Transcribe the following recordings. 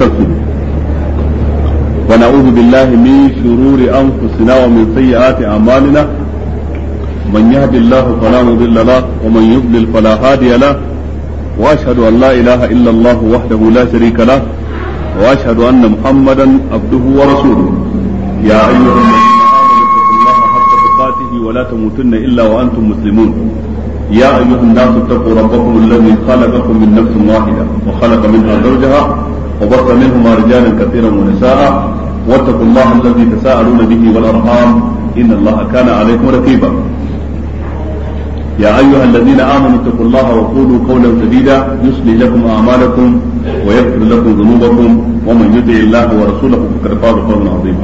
تكتب ونعوذ بالله من شرور أنفسنا ومن سيئات أعمالنا من يهد الله فلا مضل له ومن يضلل فلا هادي له وأشهد أن لا إله إلا الله وحده لا شريك له وأشهد أن محمدا عبده ورسوله يا أيها الذين آمنوا اتقوا الله حق تقاته ولا تموتن إلا وأنتم مسلمون يا أيها الناس اتقوا ربكم الذي خلقكم من نفس واحدة وخلق منها زوجها وبث منهما رجالا كثيرا ونساء واتقوا الله الذي تساءلون به والأرحام إن الله كان عليكم رقيبا يا أيها الذين آمنوا اتقوا الله وقولوا قولا سديدا يصلح لكم أعمالكم ويغفر لكم ذنوبكم ومن يطع الله ورسوله فقد فاز فوزا عظيما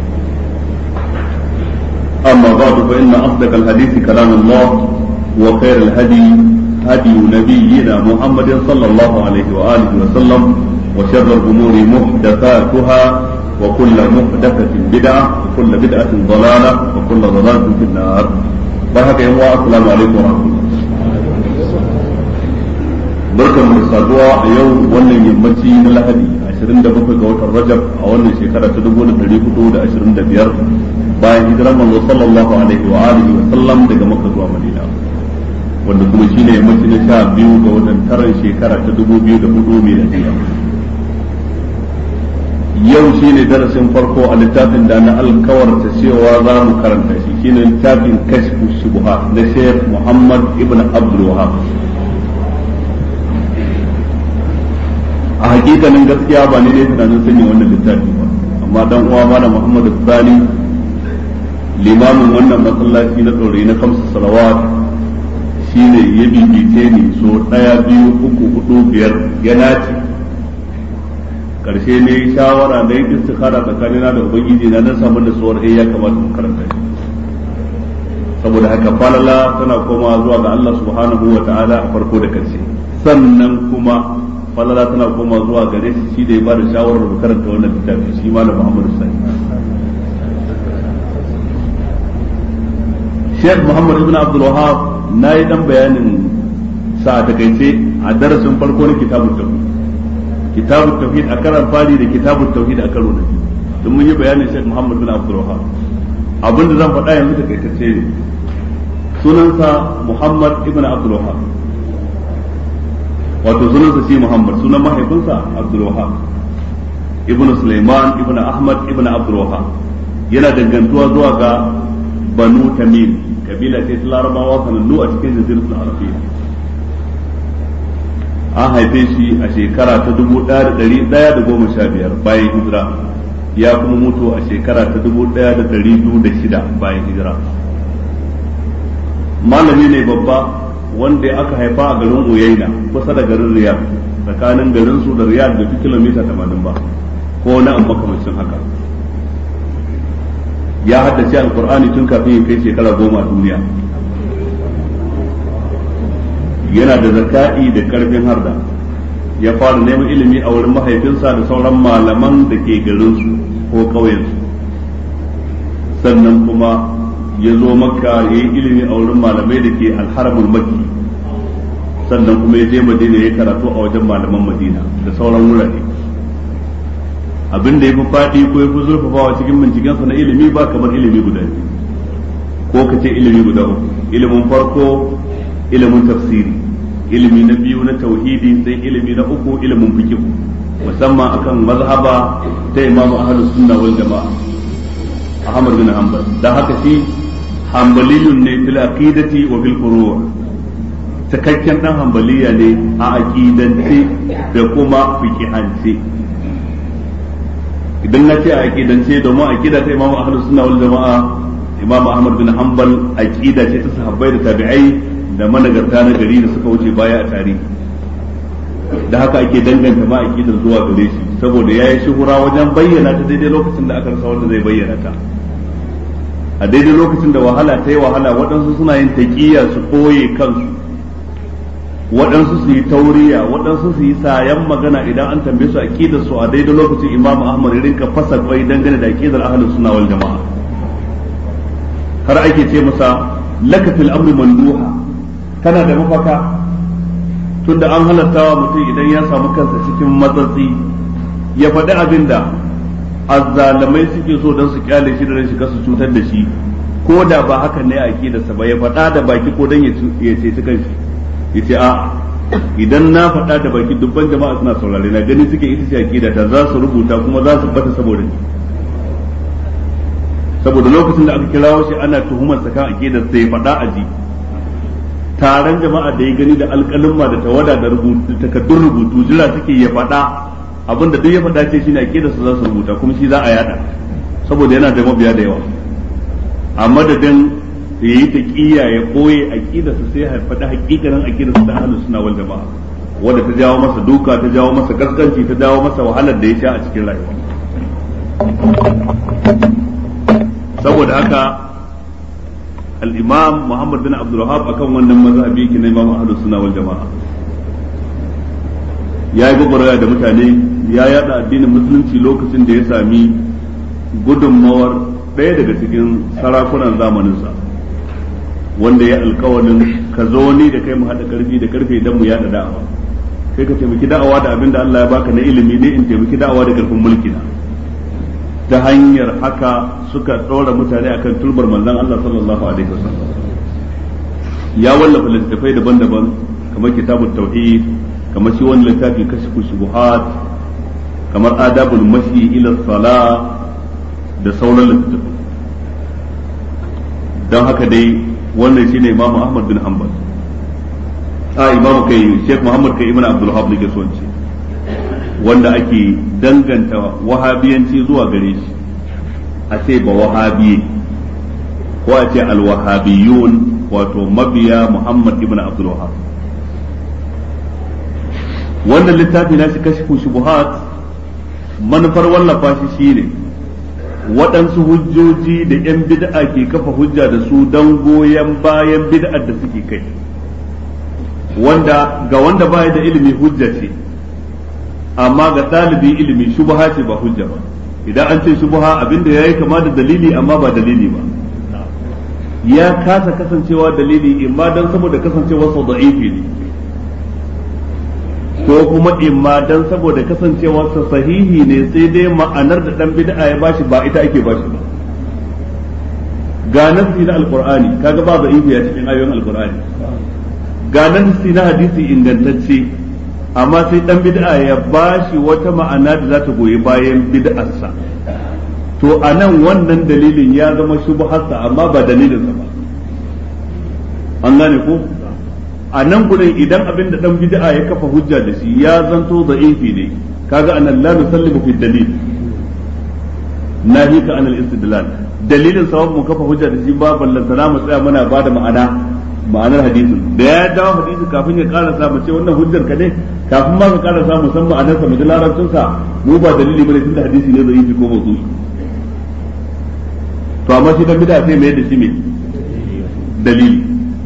أما بعد فإن أصدق الحديث كلام الله وخير الهدي هدي نبينا محمد صلى الله عليه وآله وسلم وشر الأمور محدثاتها وكل محدثة بدعة وكل بدعة ضلالة وكل ضلالة في النار بارك الله السلام عليكم ورحمة الله barkan mu saduwa a yau wannan yammaci na lahadi 27 ga watan rajab a wannan shekara ta 1425 bayan hijiran manzo sallallahu alaihi wa alihi wa sallam daga makka zuwa madina wanda kuma shine yammaci na sha biyu ga watan taran shekara ta 2004 miladiya yau shine darasin farko a littafin da na alkawarta cewa za mu karanta shi shine littafin kashfu shubha na Sheikh Muhammad ibn Abdul Wahhab a hakikanin gaskiya ba ni ne tunanin sanya wannan littafi ba amma dan uwa mana Muhammad Sani limamin wannan masallaci na tsore na kamsa salawat shine ya bibice ni so daya biyu uku hudu biyar ya nace karshe ne shawara da yi istikhara tsakanina da ubangiji na nan samu da tsohon eh ya kamata mu karanta shi saboda haka falala tana koma zuwa ga Allah subhanahu wa ta'ala a farko da karshe sannan kuma falala tana koma zuwa gare shi shi da ya bada shawarar mu karanta wannan littafi shi malam Muhammad Sani Sheikh Muhammad ibn Abdul Wahhab nayi dan bayanin sa a takaice a darasin farko na kitabut tauhid kitabut tauhid a karan fari da kitabut tauhid a karo na biyu don mun yi bayanin Sheikh Muhammad bin Abdul Wahhab abin da zan faɗa yanzu da kaitace ne sunansa Muhammad ibn Abdul Wahhab wato sunansa shi Muhammad sunan mahaifinsa Abdul Wahhab ibn Sulaiman ibn Ahmad ibn Abdul Wahhab yana dangantuwa zuwa ga Banu Tamim kabila ce ta Larabawa sanannu a cikin jaziratul Arabiyya an haife shi a shekara ta dubu ɗaya da ɗari ɗaya da goma sha biyar bayan hijira ya kuma mutu a shekara ta dubu ɗaya da ɗari biyu da shida bayan hijira malami ne babba wanda aka haifa a garin uyaina kusa da garin riyad tsakanin garin su da riyad da fi kilomita tamanin ba ko na an makamancin haka ya haddace alkur'ani tun kafin ya kai shekara goma a duniya yana da zaka'i da karfin harda ya fara neman ilimi a wurin mahaifinsa da sauran malaman da ke garinsu ko ƙauyensu sannan kuma ya zo makka ya yi ilimi a wurin malamai da ke alharamul makki sannan kuma ya je madina ya karatu a wajen malaman madina da sauran wurare abin da ya fi faɗi ko ya fi zurfafawa cikin bincikensa na ilimi ba kamar ilimi guda ko ka ce ilimi guda uku ilimin farko ilimin tafsiri ilimi na biyu na tauhidi sai ilimi na uku ilimin fiqh musamman akan mazhaba ta Imam Ahlus Sunna wal Jama'a Ahmad bin Hanbal dan haka shi hanbaliyun ne fil aqidati wa fil furu' cikakken dan hanbaliya ne a aqidance da kuma fiqhance idan na ce a aqidance domin aqida ta Imam Ahlus Sunna wal Jama'a Imam Ahmad bin Hanbal aqida ce ta sahabbai da tabi'ai da managarta na gari da suka wuce baya a tarihi da haka ake danganta ma aqidar zuwa gare shi saboda yayi shuhura wajen bayyana ta daidai lokacin da aka rasa wanda zai bayyana ta a daidai lokacin da wahala ta yi wahala waɗansu suna yin taƙiyya su ɓoye kansu waɗansu su yi tauriya waɗansu su yi sayan magana idan an tambaye su aqidar su a daidai lokacin Imam Ahmad ya rinka fasa kwai dangane da aqidar ahlus sunna wal jama'a har ake ce masa lakatul amri manduha kana da mafaka tunda an halatta wa mutum idan ya samu kansa cikin matsatsi ya faɗi abin da azzalamai suke so don su kyale shi da rashin kasu cutar da shi ko da ba haka ne a aqidarsa ba ya faɗa da baki ko don ya ceci kanshi ya ce a idan na faɗa da baki dubban jama'a suna saurare na gani suke ita ce aqida ta za su rubuta kuma za su bata saboda ni saboda lokacin da aka kirawo shi ana tuhumar sa kan aqidar sai faɗa a ji taron jama'a da ya gani da alƙalumma da tawada da rubutu takaddun rubutu jira suke ya faɗa abinda duk ya faɗa ce shine aqidar sa za su rubuta kuma shi za a yada saboda yana da mabiya da yawa a madadin ya yi taƙiyya ya ɓoye aƙidarsa sai ya faɗi haƙiƙanin aƙidarsa ta ahlus sunna wal jama'a wanda ta jawo masa duka ta jawo masa gaskanci ta jawo masa wahalar da ya sha a cikin rayuwa saboda haka al-imam Muhammad bin Abdul Wahhab akan wannan mazhabi yake na imam ahlus sunna wal jama'a ya yi gwagwaraya da mutane ya yada addinin musulunci lokacin da ya sami gudunmawar ɗaya daga cikin sarakunan zamaninsa wanda ya alkawarin ka zo ni da kai mu haɗa karfi da karfe idan mu yaɗa da'awa kai ka taimaki da'awa da abin da Allah ya baka na ilimi ne in taimaki da'awa da karfin mulki na ta hanyar haka suka ɗora mutane akan turbar manzon Allah sallallahu alaihi wasallam ya wallafa littattafai daban-daban kamar kitabut tauhid kamar shi wani littafi kashfu shubuhat kamar adabul mashi ila salah da sauran littattafai don haka dai wannan shine imamu ahmad bin hanbal a imamu kai sheikh muhammad kai ibn abdul wahab nake so ce wanda ake danganta wahabiyanci zuwa gare shi a ce ba wahabiye ko a ce alwahabiyun wato mabiya muhammad ibn abdul wahab wannan littafi na shi kashfu shubuhat manufar wallafa shi shine waɗansu hujjoji da 'yan bid'a ke kafa hujja da su don goyon bayan bid'ar da suke kai wanda ga wanda baya da ilimi hujja ce amma ga ɗalibi ilimi shubha ce ba hujja ba idan an ce shubha abinda ya yi kama da dalili amma ba dalili ba ya kasa kasancewa dalili imma don saboda kasancewa sau da'ifi ne ko kuma imma dan saboda kasancewarsa sahihi ne sai dai ma'anar da dan bid'a ya bashi ba ita ake bashi ba ga nasi na alqur'ani kaga ba da a cikin ayoyin alqur'ani ga nasi na hadisi ingantacce amma sai dan bid'a ya bashi wata ma'ana da za ta goyi bayan bid'arsa to anan wannan dalilin ya zama shubharsa amma ba dalilinsa ba an gane ko a nan gudun idan abin da dan bid'a ya kafa hujja da shi ya zanto da'ifi ne kaga anan la nusallimu fi dalil nahi ka anal istidlal dalilin sabab mu kafa hujja da shi ba ballantana mu tsaya muna bada ma'ana ma'anar hadisin da ya dawo hadisi kafin ya karasa mu ce wannan hujjar ka ne kafin ma ka karasa mu san ma'anar sa mu ji larabcin sa mu ba dalili bane tunda hadisi ne da'ifi ko mawdu'i to amma shi dan bid'a sai mai da shi me dalili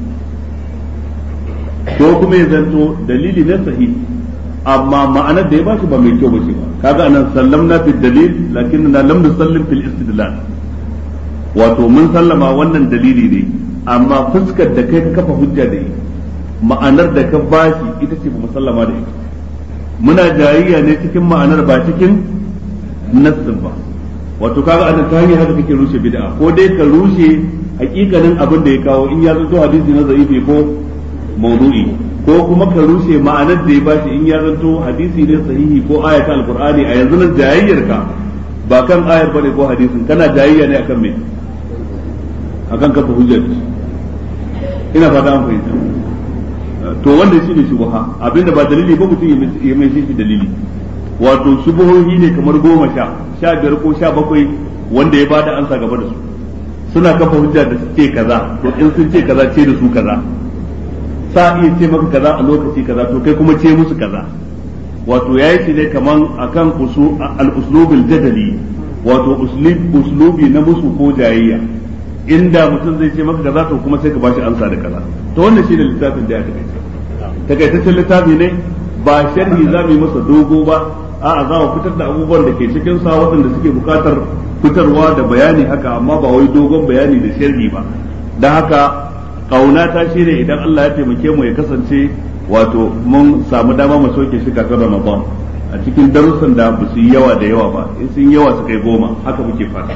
ko kuma ya zanto dalili na sahihi amma ma'anar da ya bashi ba mai kyau ba ce ba kaga anan sallamna fi dalil lakin na lam nusallim fil istidlal wato mun sallama wannan dalili ne amma fuskar da kai ka kafa hujja da ita ma'anar da ka bashi ita ce ba musallama da ita muna jayayya ne cikin ma'anar ba cikin nassin ba wato kaga anan ta hanyar haka kake rushe bid'a ko dai ka rushe hakikanin abin da ya kawo in ya zanto hadisi na zaifi ko maudu'i ko kuma ka rushe ma'anar da ya bashi in ya zanto hadisi ne sahihi ko ayata alqur'ani a yanzu nan jayayyar ka ba kan ayar bane ko hadisin kana jayayya ne akan me akan kafa hujjar ina fata an fahimta to wanda shine shubha abinda ba dalili ba mutum ya mai shi dalili wato shubuhohi ne kamar goma sha sha biyar ko sha bakwai wanda ya bada ansa gaba da su suna kafa hujja da suke kaza to in sun ce kaza ce da su kaza sa iya ce maka kaza a lokaci kaza to kai kuma ce musu kaza wato yayi shi ne kaman akan al-uslubul jadali wato uslubi na musu ko jayayya inda mutum zai ce maka kaza to kuma sai ka bashi amsa da kaza to wannan shine littafin da ya takaice takaitaccen littafi ne ba sharhi za mu yi masa dogo ba a'a za mu fitar da abubuwan da ke cikin sa waɗanda suke buƙatar fitarwa da bayani haka amma ba wai dogon bayani da sharhi ba dan haka kauna ta shine idan Allah ya taimake mu ya kasance wato mun samu dama mu soke shi kafin Ramadan a cikin darussan da ba su yi yawa da yawa ba in sun yawa su kai goma haka muke fata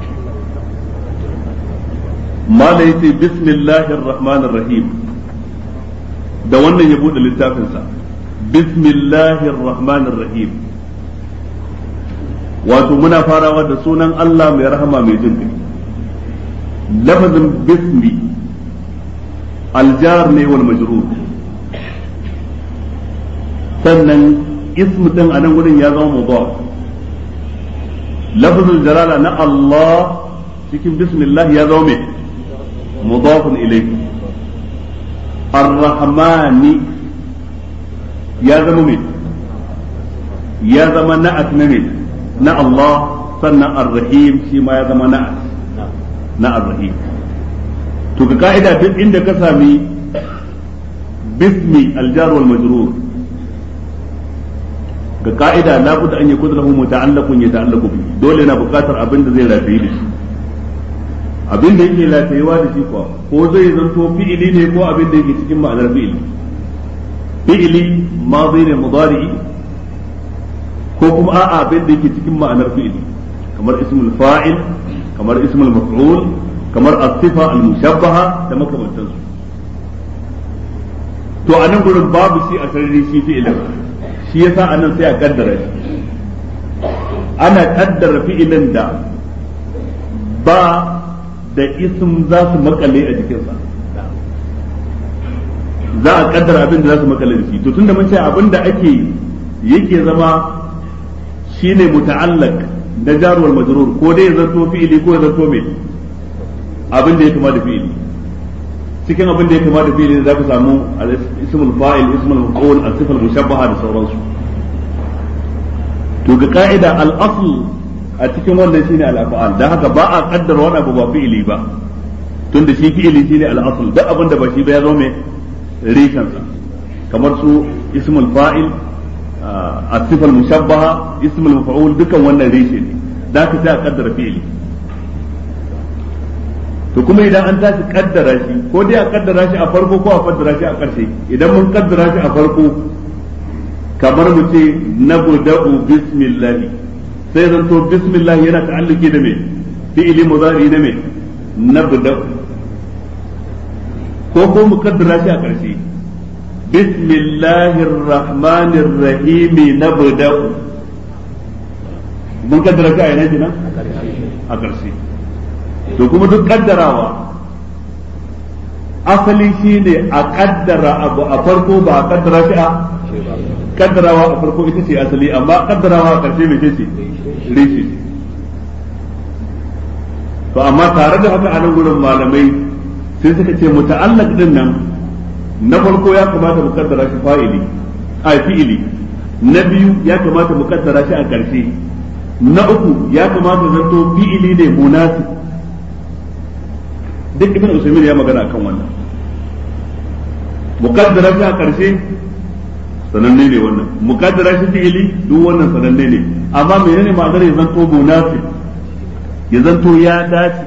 mala yace bismillahir rahmanir rahim da wannan ya bude littafinsa bismillahir rahmanir rahim wato muna farawa da sunan Allah mai rahama mai jin kai lafazin bismi aljar ne wal majrur sannan ismu din a nan wurin ya zama mudaf lafazul jalala na Allah cikin bismillah ya zama mai mudafun ilayhi ar-rahmani ya zama mai ya zama na'at na mai na Allah sannan ar-rahim shi ma ya zama na'at na ar-rahim to ga ka'ida duk inda ka sami bismi al-jar wal majrur ga ka'ida la budda an yakuna lahu muta'allaqun yata'allaqu bihi dole yana buƙatar abin da zai rafi da shi abin da yake lafiyawa da shi kuwa ko zai zanto fi'ili ne ko abin da yake cikin ma'anar fi'ili fi'ili madi ne mudari ko kuma a'a abin da yake cikin ma'anar fi'ili kamar ismul fa'il kamar ismul maf'ul kamar as-sifa al-mushabbaha da makamantansu to a nan gurin babu shi a sarari shi fi'ilin shi yasa anan sai a kaddara shi ana kaddara fi'ilin da ba da ism za su makale a jikinsa za a kaddara abin da za su makale da shi to tunda mun ce abin da ake yake zama shine muta'allaq da jarwal majrur ko dai ya zanto fi'ili ko ya zanto me abin da ya kama da fi'ili cikin abin da ya kama da fi'ili za ka samu ismul fa'il ismul maf'ul as-sifal mushabbaha da sauransu to ga ka'ida al-asl a cikin wannan shine al-af'al dan haka ba a kaddara wani abu ba fi'ili ba tunda shi fi'ili shine al-asl duk abin da ba shi ba ya zo mai rishan sa kamar su ismul fa'il as-sifal mushabbaha ismul maf'ul dukan wannan rishe ne da haka sai a kaddara fi'ili to kuma idan an tashi kaddara shi ko dai a kaddara shi a farko ko a kaddara shi a ƙarshe idan mun kaddara shi a farko kamar mu ce nabda'u bismillah sai zan to bismillah yana ta'alluki da me fi'ili mudari na me nabda'u ko ko mu kaddara shi a ƙarshe bismillahir rahmanir rahim nabda'u mun kaddara shi a yana kenan a ƙarshe to kuma duk kaddarawa asali shine a kaddara abu a farko ba a kaddara shi a kaddarawa a farko ita ce asali amma kaddarawa a karshe mai ce rishi to amma tare da haka a nan gurin malamai sai suka ce muta'allaq din nan na farko ya kamata mu kaddara shi fa'ili a fi'ili na biyu ya kamata mu kaddara shi a karshe na uku ya kamata zanto fi'ili ne munasib duk ibn usaimin ya magana akan wannan muqaddara shi a karshe sananne ne wannan muqaddara shi fi'ili duk wannan sananne ne amma menene ma'anar ya zanto munafi ya zanto ya dace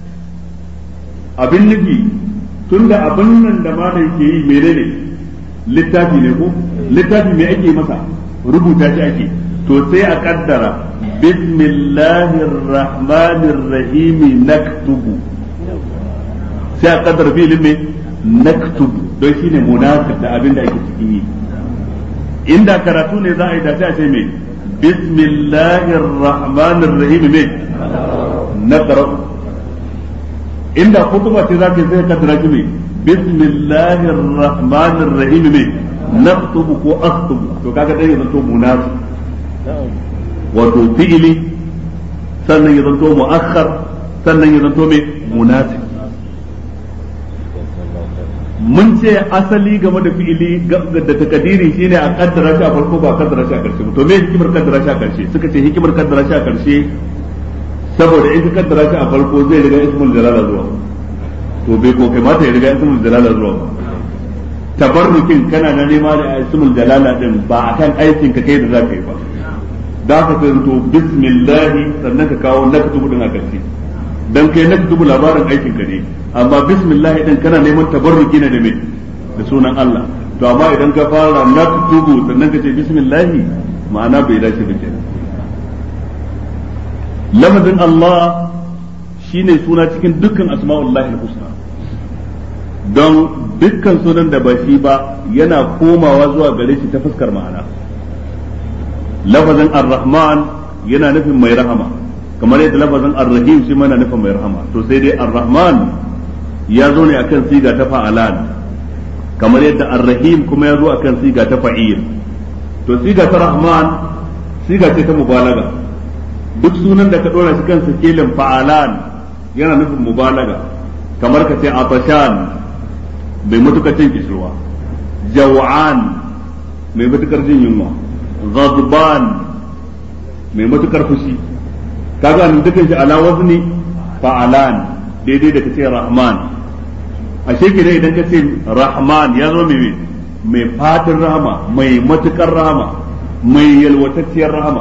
abin nufi tunda abin nan da malai ke yi menene littafi ne ko littafi me ake masa rubuta shi ake to sai a kaddara bismillahir rahmanir rahim naktubu sai a kaddara filin mai naktub don shi ne munasib da abin da ake cikin yi inda karatu ne za a yi da sai a ce mai bismillahir rahmanir rahim mai naqra inda kutuba ce za ka sai kaddara shi mai bismillahir rahmanir rahim mai naktubu ko aktubu to kaga dai yanzu to munasib wato fi'ili sannan ya zanto mu'akhkhar sannan ya zanto mai munasib mun ce asali game da fi'ili da takadiri shine a kaddara shi a farko ba kaddara shi a karshe to me hikimar kaddara shi a karshe suka ce hikimar kaddara shi a karshe saboda in ka kaddara shi a farko zai riga ismul jalala zuwa to bai ko kamata ya riga ismul jalala zuwa tabarrukin kana na nema da ismul jalala din ba akan aikin ka kai da zaka yi ba da ka sai to bismillah sannan ka kawo naktubu din a karshe dan kai naktubu labarin aikin ka ne amma bismillah din kana neman tabarruki ne da me da sunan Allah to amma idan ka fara naktubu sannan ka ce bismillah ma'ana bai dace ba kenan lafazin Allah shine suna cikin dukkan asma'ullahi husna don dukkan sunan da ba shi ba yana komawa zuwa gare shi ta fuskar ma'ana lafazin ar-rahman yana nufin mai rahama kamar yadda lafazin ar-rahim shi mana nufin mai rahama to sai dai ar-rahman ya zo ne akan siga ta fa'alan kamar yadda ar-rahim kuma ya zo akan siga ta fa'il to siga ta rahman siga ce ta mubalaga duk sunan da ka dora shi kan sikelin fa'alan yana nufin mubalaga kamar ka ce atashan mai matukar cin kishirwa jaw'an mai matukar jin yunwa ghadban mai matukar fushi kaga nan dukan shi ala wazni fa'alan daidai da kace rahman ashe kire idan kace rahman ya zo mai mai fatin rahama mai matukar rahama mai yalwatacciyar rahama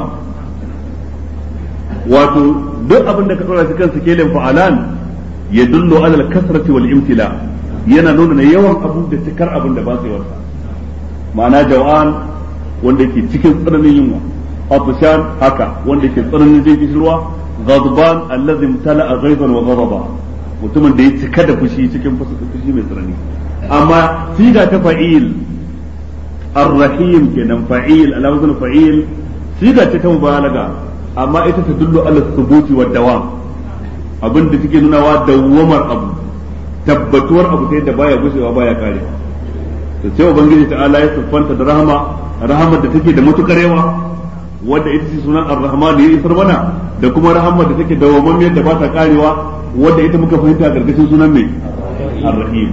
wato duk abin da ka tsora shi kansa kelin fa'alan ya dullo alal kasrati wal imtila yana nuna na yawan abu da cikar abin da ba su yawarsa ma'ana jawan wanda ke cikin tsananin yunwa atushan haka wanda ke tsananin jin kishirwa ghadban allazi imtala'a ghaiban wa ghadaba mutumin da ya cika da fushi cikin fushi mai tsanani amma siga ta fa'il ar-rahim kenan fa'il ala wazn fa'il siga ce ta mubalaga amma ita ta dullu ala thubuti wa dawam abin da take nunawa dawwamar abu tabbatuwar abu ta yadda baya gushewa baya kare to sai ubangiji ta ala ya siffanta da rahama rahamar da take da matukar yawa wanda ita ce sunan ar-rahman da ya isar mana da kuma rahamar da take dawwamammiyar da ba ta karewa wanda ita muka fahimta a gargashin sunan mai ar-rahim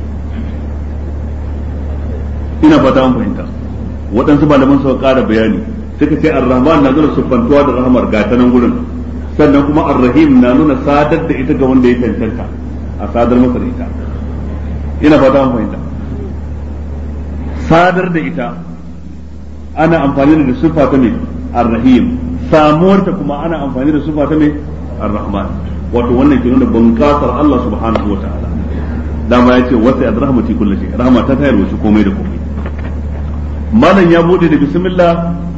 ina fata an fahimta waɗansu malaman suka ƙara bayani suka ce ar-rahman na nuna siffantuwa da rahamar ga ta nan gurin sannan kuma ar-rahim na nuna sadar da ita ga wanda ya cancanta a sadar masa da ita ina fata an fahimta sadar da ita ana amfani da siffa ta mai ar-rahim samuwarta kuma ana amfani da siffa ta mai ar-rahman wato wannan ke nuna bunƙasar Allah subhanahu wa ta'ala dama ya ce wasa ya rahmati kullu shay rahma ta tayar wasu komai da komai malam ya bude da bismillah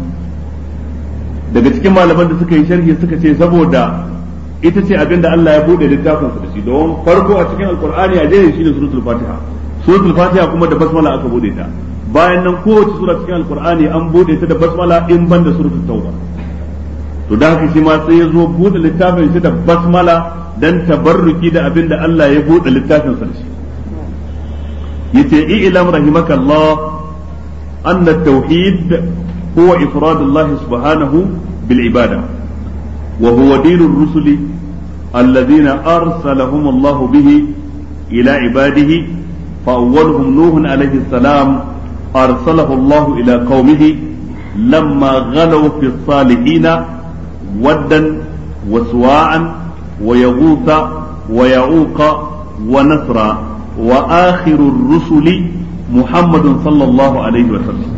daga cikin malaman da suka yi sharhi suka ce saboda ita ce abin da Allah ya bude littafin sa da shi don farko a cikin alqur'ani a jere shi ne suratul fatiha suratul fatiha kuma da basmala aka bude ta bayan nan kowace sura cikin alqur'ani an bude ta da basmala in ban da suratul tauba to da haka shi ma sai ya zo bude littafin shi da basmala dan tabarruki da abin da Allah ya bude littafin sa da shi yace i'lam rahimakallah anna at-tauhid huwa ifrad Allah subhanahu bil ibada wa huwa din ar-rusul alladhina arsalahum Allah bihi ila ibadihi fa awwaluhum nuh alayhi salam arsalahu Allah ila qaumihi lamma ghalaw fi الصالحين ودا وسواعا ويغوث ويعوق ونسرا وآخر الرسل محمد صلى الله عليه وسلم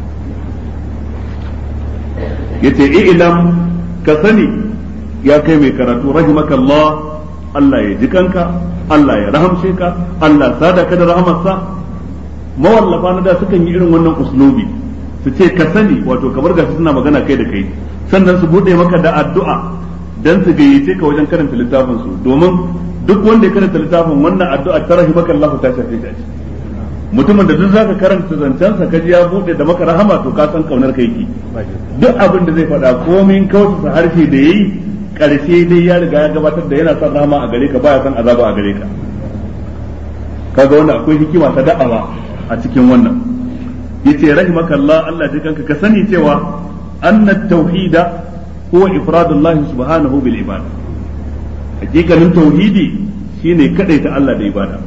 yace ilam ka sani ya kai mai karatu rahimaka Allah Allah ya ji kanka Allah ya rahamshe ka Allah sada ka da rahamarsa mawallafa na da sukan yi irin wannan uslubi su ce ka sani wato kamar gashi suna magana kai da kai sannan su bude maka da addu'a dan su gayyace ka wajen karanta littafin su domin duk wanda ya karanta littafin wannan addu'a ta rahimaka Allah ta shafe shi mutumin da duk zaka karanta zancensa ka ji ya bude da maka rahama to ka san kaunar kai ki duk abin da zai faɗa komin kausa harshe da yayi karshe dai ya riga ya gabatar da yana son rahama a gare ka baya son azaba a gare ka kaga wannan akwai hikima ta da'awa a cikin wannan yace rahimaka Allah Allah ji kanka ka sani cewa anna tauhida huwa ifradullahi subhanahu bil ibada hakikalin tauhidi shine kadaita Allah da ibada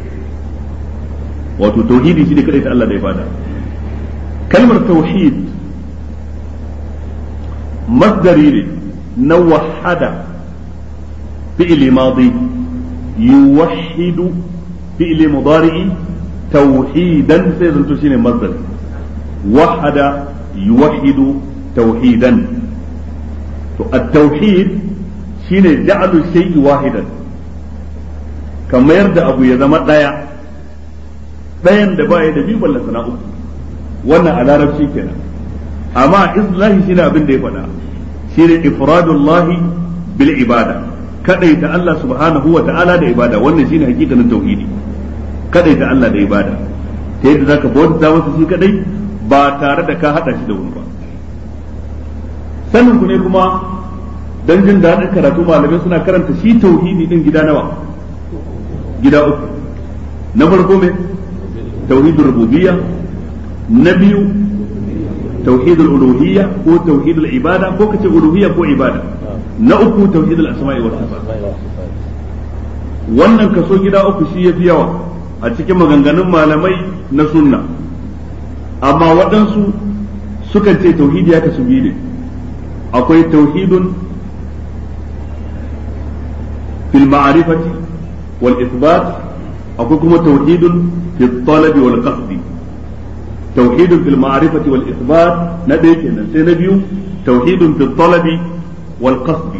wato tauhidi shine kadaita Allah da ibada kalmar tauhid masdari ne na wahada fi'li madi yuwahhidu fi'li mudari'i tauhidan sai zanto shine masdar wahada yuwahhidu tauhidan to at-tauhid shine ja'alu shay'i wahidan kamar da abu ya zama daya dayan da baya da biyu balla sana uku wannan a larabci kenan amma islahi shine abin da ya faɗa shine ifradullahi bil ibada kadaita Allah subhanahu wa ta'ala da ibada wannan shine hakikanin tauhidi kadaita Allah da ibada ta yadda zaka bauta masa shi kadai ba tare da ka hada shi da wani ba sanin ku ne kuma dan jin daɗin karatu malamai suna karanta shi tauhidi din gida nawa gida uku na farko me tauhidul rububiyya na biyu tauhidul uluhiyya ko tauhidul ibada ko kace uluhiyya ko ibada na uku tauhidul asma'i wa sifat wannan kaso gida uku shi yafi yawa a cikin maganganun malamai na sunna amma waɗansu sukan ce tauhidi ya kasu biyu ne akwai tauhidun fil ma'rifati wal isbat akwai kuma tauhidun fil talabi wal qasdi tauhidun fil ma'rifati wal isbat na ɗaya kenan sai na biyu tauhidun fil talabi wal qasdi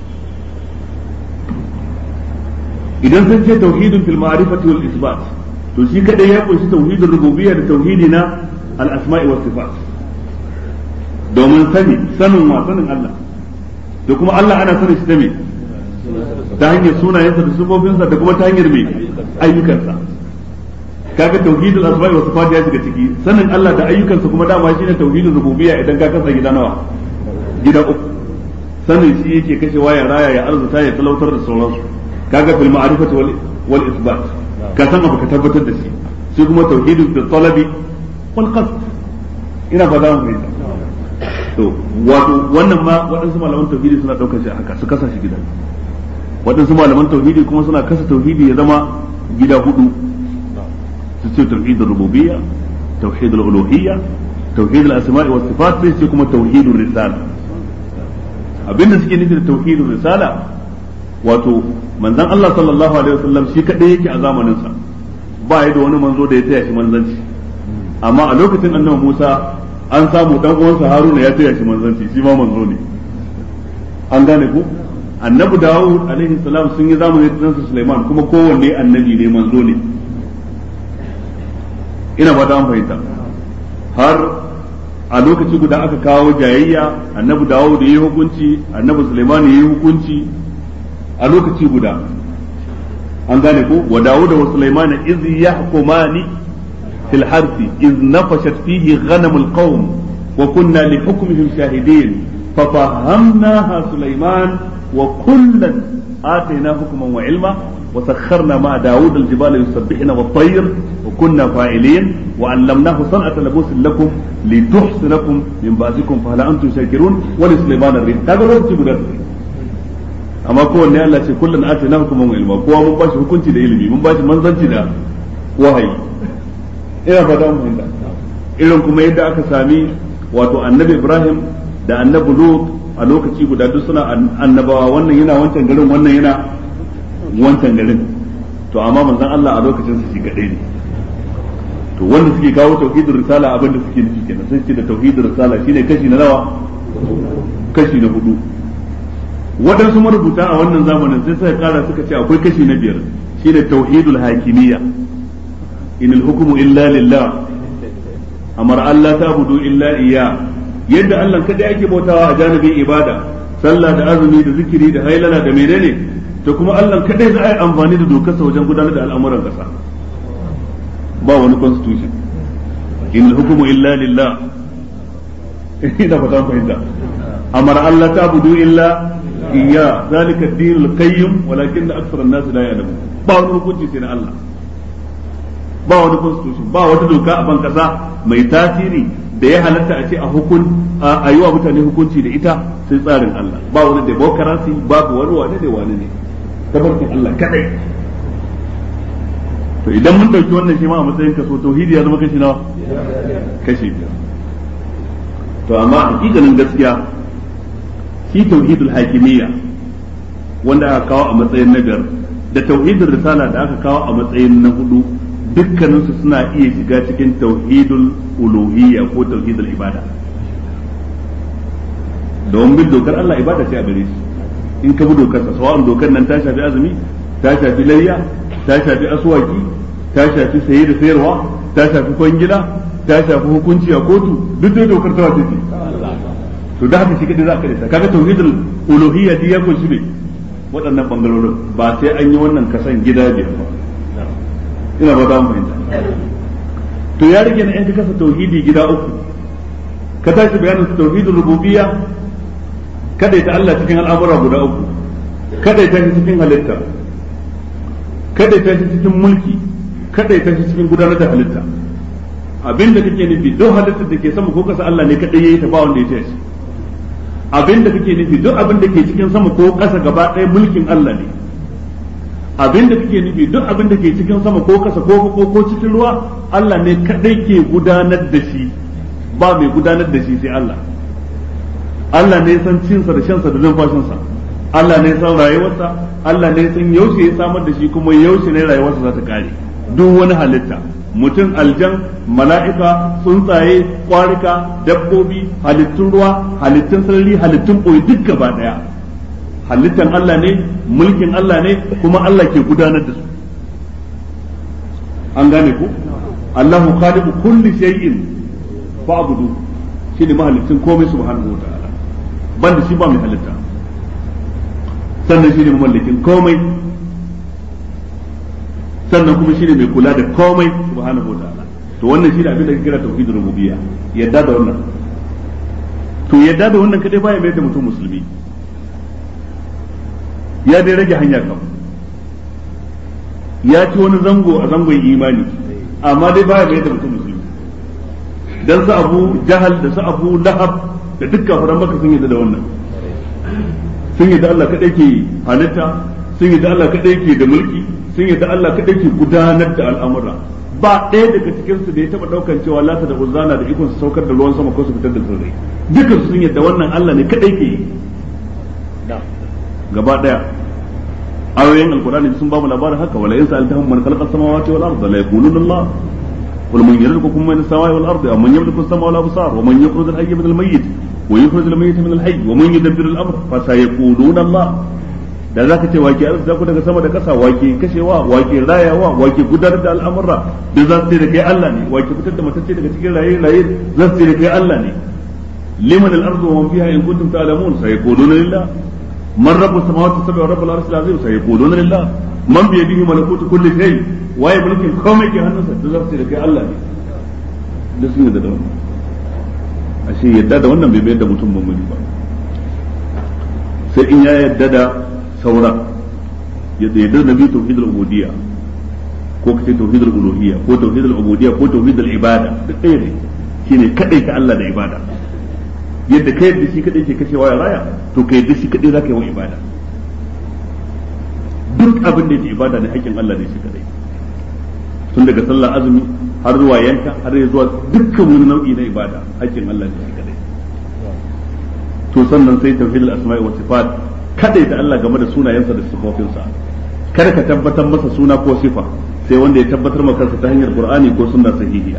idan sun ce tauhidun fil ma'rifati wal isbat to shi kadai ya kunshi tauhidin rububiyya da tauhidi na al asma'i was sifat domin sani sanin wa sanin Allah da kuma Allah ana sanin shi da me ta hanyar sunayensa da sifofinsa da kuma ta hanyar me ayyukansa kaga tauhidul asma'i was sifat ya shiga ciki sanin Allah da ayyukansa kuma dama shine tauhidin rububiyya idan ka kasa gida nawa gida uku sanin shi yake kashe waya raya ya arzuta ya talautar da sauransu kaga fil ma'rifati wal wal isbat ka san abu ka tabbatar da shi sai kuma tauhidul fil talabi wal qasd ina fata mun fahimta to wato wannan ma waɗansu malaman tauhidi suna ɗaukar shi haka su kasa shi gida waɗansu malaman tauhidi kuma suna kasa tauhidi ya zama gida hudu su ce tauhidul rububiyya tauhidul uluhiyya tauhidul asma'i was sifat sai ce kuma tauhidul risala abinda suke nufi da tauhidul risala wato manzon Allah sallallahu alaihi wasallam shi kadai yake a zamanin sa ba ya da wani manzo da ya taya shi manzanci amma a lokacin annabi Musa an samu dan uwansa Haruna ya taya shi manzanci shi ma manzo ne an gane ku annabi Dawud alaihi salam sun yi zamani da ɗansa Sulaiman kuma kowanne annabi ne manzo ne ina ba ta fahimta har a lokaci guda aka kawo jayayya annabi Dawud ya yi hukunci annabi Sulaiman ya yi hukunci a lokaci guda an gane ko wa Dawud wa Sulaiman iz yahkumani fil harthi iz nafashat fihi ghanamul qawm wa kunna li hukmihim shahidin ففهمناها سليمان وكلا آتينا حكما وعلما وسخرنا مع داود الجبال يسبحن والطير وكنا فاعلين وعلمناه صنعة لبوس لكم لتحصنكم من بأسكم فهل أنتم شاكرون ولسليمان الريح هذا لو تبدأ amma kowanne Allah ce kullum ati na hukuman ilma kowa mun bashi hukunci da ilimi mun bashi manzanci da wahayi ina fata mun fahimta irin kuma yadda aka sami wato annabi Ibrahim da annabi Lut a lokaci guda duk suna annabawa wannan yana wancan garin wannan yana wancan garin to amma manzon Allah a lokacin su shi kadai ne to wanda suke kawo tauhidul risala abin da suke nufi kenan sun ce da tauhidul risala shine kashi na nawa kashi na hudu waɗansu marubuta a wannan zamanin sai suka kara suka ce akwai kashi na biyar shine tauhidul hakimiyya inal hukmu illa lillah amara Allah ta'budu illa iya yadda Allah kada yake bautawa a janibin ibada sallah da azumi da zikiri da hailala da menene to kuma Allah kadai za a yi amfani da dokarsa wajen gudanar da al'amuran kasa ba wani constitution in hukumu illa lillah ina fata fahimta amara Allah ta'budu illa iya zalika ad-din al-qayyim walakin akthar an-nas la ya'lamun ba wani hukunci sai na Allah ba wani constitution ba wata doka a ban kasa mai tasiri da ya halatta a ce a hukun a yi wa mutane hukunci da ita sai tsarin Allah ba wani demokarasi babu wani wane da wani ne tabarkin Allah kadai to idan mun dauki wannan shi ma a matsayin kaso tauhidi ya zama kashi nawa kashi biyar to amma hakikanin gaskiya shi tauhidul hakimiyya wanda aka kawo a matsayin na biyar da tauhidul risala da aka kawo a matsayin na hudu dukkaninsu suna iya shiga cikin tauhidul uluhiyya ko tauhidul ibada don bin dokar Allah ibada ce a gare shi in ka bi dokar sa sawa'un dokar nan ta shafi azumi ta shafi layya ta shafi aswaki ta shafi saye da sayarwa ta shafi kwangila ta shafi hukunci a kotu duk dai dokar ta wace ce to da haka shi kadai za ka rasa kaga tauhidul uluhiyya dai ya kunshi ne waɗannan bangarorin ba sai an yi wannan kasan gida biyar ba ina ba za mu fahimta to ya rage na yan ka kasa tauhidi gida uku ka tashi bayanin tauhidul rububiyya kada ta Allah cikin al'amura guda uku kada ta shi cikin halitta kada ta shi cikin mulki kada ta shi cikin gudanar da halitta abinda kake nufi duk halittar da ke sama ko kasa Allah ne kadai yayi ta ba wanda ya tashi abinda kake nufi duk abin da ke cikin sama ko kasa gaba ɗaya mulkin Allah ne abinda kake nufi duk abin da ke cikin sama ko kasa ko ko ko cikin ruwa Allah ne kadai ke gudanar da shi ba mai gudanar da shi sai Allah Allah ne san cinsa da shansa da numfashinsa Allah ne san rayuwarsa Allah ne san yaushe ya samar da shi kuma yaushe ne rayuwarsa za ta kare duk wani halitta mutum aljan mala'ika tsuntsaye kwarika dabbobi halittun ruwa halittun sarari halittun ɓoye duk gaba ɗaya halittan Allah ne mulkin Allah ne kuma Allah ke gudanar da su an gane ku Allahu khaliqu kulli shay'in fa'budu shine mahalicin komai subhanahu wa ta'ala banda shi ba mai halitta sannan shine mamallakin komai sannan kuma shine mai kula da komai subhanahu wa ta'ala to wannan shine abin da ake kira tauhidul rububiyya yadda da wannan to yadda da wannan kadai baya mai da mutum musulmi ya dai rage hanya kam ya ci wani zango a zangon imani amma dai baya mai da mutum musulmi dan su abu jahal da su abu lahab da dukkan furan maka sun yadda da wannan sun yadda Allah kadai ke halitta sun yadda Allah kadai ke da mulki sun yadda Allah kadai ke gudanar da al'amura ba ɗaya daga cikin su da ya taba daukan cewa lata da uzana da ikon su saukar da ruwan sama ko su fitar da tsirrai dukkan su sun yadda wannan Allah ne kadai ke yi gaba daya ayoyin alkurani sun ba mu labarin haka wala in sa'altahum man khalaqa samawati wal arda la yaquluna Allah قل من يرزقكم من السماء والارض او من يملك السماء والابصار ومن يخرج الحي من الميت ويخرج الميت من الحي ومن يدبر الامر فسيقولون الله da za ka ce wake arziki ku daga sama da ƙasa wake kashewa wake rayawa wake gudanar da al'amura da za su ce da kai Allah ne wake fitar da matacce daga cikin raye raye za su ce da kai Allah ne liman al-ardu wa man fiha in kuntum ta'lamun sayaquluna lillah man rabbus samawati sab'i wa rabbul arshil azim sayaquluna lillah man bi yadihi malakutu kulli shay waye mulkin komai ke hannunsa da za su ce da kai Allah ne da sun yadda da wannan ashe yadda da wannan bai bayar da mutum mummuni ba sai in ya yadda da saura ya yadda da bi tauhidul ubudiyya ko kace tauhidul uluhiyya ko tauhidul ubudiyya ko tauhidul ibada duk ɗaya ne shine kadai ka Allah da ibada yadda kai yadda shi kadai ke kashewa ya raya to kai yadda shi kadai zaka yi wa ibada duk abin da yake ibada ne hakkin Allah ne shi kadai tun daga sallar azumi har zuwa yanka har zuwa dukkan wani nau'i na ibada hakkin Allah ne shi kadai to sannan sai tauhidul asma'i wa sifat kadai da Allah game da sunayensa da sifofinsa kada ka tabbatar masa suna ko sifa sai wanda ya tabbatar maka kansa ta hanyar qur'ani ko sunna sahihiya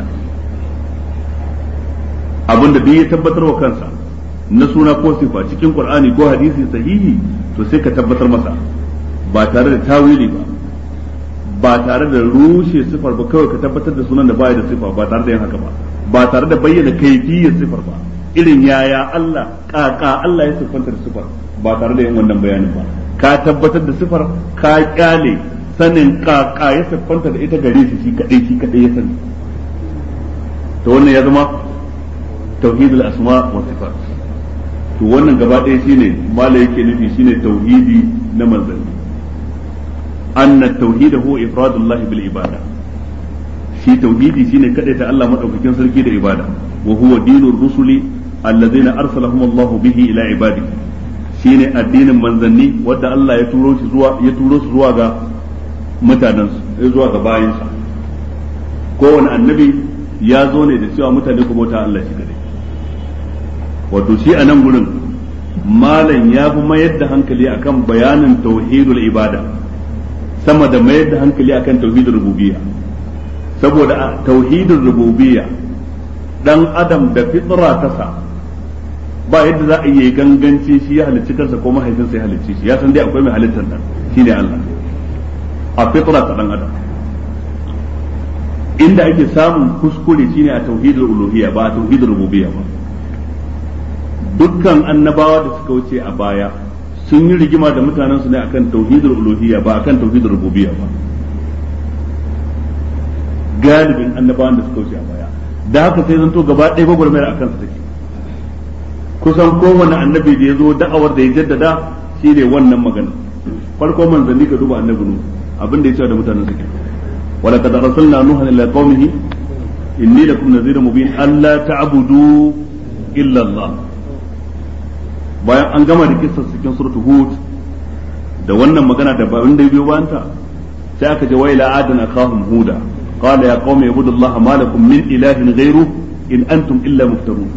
abinda duk ya tabbatar wa kansa na suna ko sifa cikin qur'ani ko hadisi sahihi to sai ka tabbatar masa ba tare da tawili ba ba tare da rushe sifar ba kawai ka tabbatar da sunan da baya da sifa ba tare da yin haka ba ba tare da bayyana kaifiyar sifar ba irin yaya Allah kaka Allah ya siffanta da sifar ba tare da yin wannan bayanin ba ka tabbatar da sifar ka kyale sanin kaka ya siffanta da ita gare shi shi kadai shi kadai ya sani to wannan ya zama tauhidul asma wa sifat to wannan gaba ɗaya shine mala yake nufi shine tauhidi na manzanni أن التوحيد هو إفراد الله بالعبادة shi tauhidi shine ta Allah madaukakin sarki da ibada wa huwa dinur rusuli alladhina arsalahum Allah bihi ila ibadi shine addinin manzanni wanda Allah ya turo shi zuwa ya turo su zuwa ga mutanen su zuwa ga bayansa kowane annabi ya zo ne da cewa mutane ku bauta Allah shi kadai wato shi a nan gurin malam ya fi mayar da hankali akan bayanin tauhidul ibada sama da mayar da hankali akan tauhidul rububiyya saboda tauhidul rububiyya dan adam da fitra ta sa ba yadda za a yi ganganci shi ya halicci kansa ko mahaifinsa ya halicci shi ya san dai akwai mai halittar nan shine Allah a fitra ta dan adam inda ake samun kuskure shine a tauhidul uluhiyya ba a tauhidul rububiyya ba dukkan annabawa da suka wuce a baya sun yi rigima da mutanen su ne akan tauhidul uluhiyya ba akan tauhidul rububiyya ba galibin annabawan da suka wuce a baya da haka sai zanto gaba ɗaya gwagwarmayar akan su take kusan kowane annabi da ya zo da'awar da ya jaddada shi ne wannan magana farko manzanni ka duba annabi nu abin da ya ce da mutanen suke wala kad arsalna nuha ila qaumihi inni lakum nadhirun mubin alla ta'budu illa Allah bayan an gama da kissar cikin suratul hud da wannan magana da babin da biyo bayanta sai aka je wa ila adana kahum huda qala ya qaumi ibudullaha ma lakum min ilahin ghayru in antum illa muftarun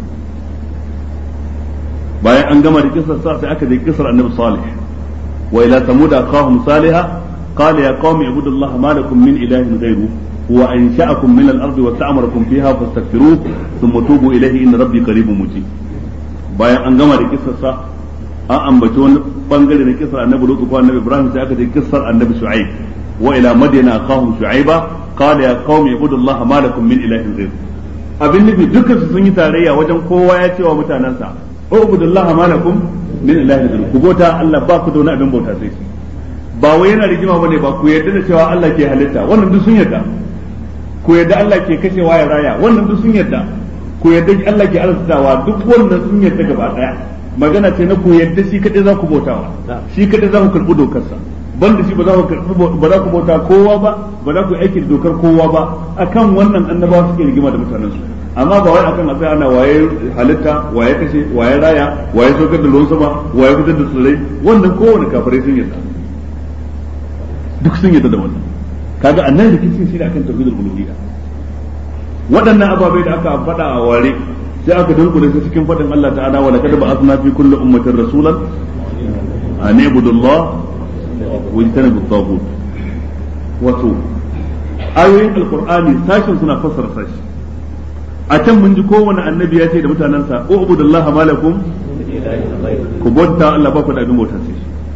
bayan an gama da kisar sa sai aka je kisar annabi salih wa ila samud aqahum salihah qala ya qaumi ibudullaha ma lakum min ilahin ghayru huwa ansha'akum min al-ard wa ta'amarakum fiha fastaghfiruhu thumma tubu ilayhi inna rabbi qaribun mujib bayan an gama da kisar sa an ambaci wani bangare na kisar annabi lutu ko annabi ibrahim sai aka je kisar annabi shu'aib wa ila madyana aqahum shu'aiba qala ya qaumi ibudullaha ma lakum min ilahin ghayru abin nufi dukkan su sun yi tarayya wajen kowa ya ce wa mutanansa ubudullah ma lakum min ilahin ghayr ku bauta Allah ba ku da wani abin bauta sai shi ba wai yana rigima bane ba ku yarda da cewa Allah ke halitta wannan duk sun yarda ku yarda Allah ke kashewa ya raya wannan duk sun yarda ku yarda Allah ke arzikawa duk wannan sun yarda gaba daya magana ce na ku yarda shi kadai za ku bautawa shi kadai za ku karbi dokarsa banda shi ba za ku karbi ba za ku bauta kowa ba ba za ku aiki da dokar kowa ba akan wannan annabawa suke rigima da mutanen su amma ba wai akan a ana waye halitta waye kashe waye raya waye saukar da ruwan sama waye fitar da tsirrai wannan kowane kafirai sun yarda duk sun yarda da wannan kaga annan rikicin shi ne akan tauhidul uluhiyya waɗannan ababai da aka faɗa a ware sai aka dunkule su cikin faɗin Allah ta'ala wa laqad ba'athna fi kulli ummatin rasulan an ibudullah wa yajtanibu at-taghut wato ayoyin alqur'ani sashin suna fassara sashi a can mun ji kowane annabi ya ce da mutanensa ubudullah malakum ku bauta Allah ba ku da abin bauta sai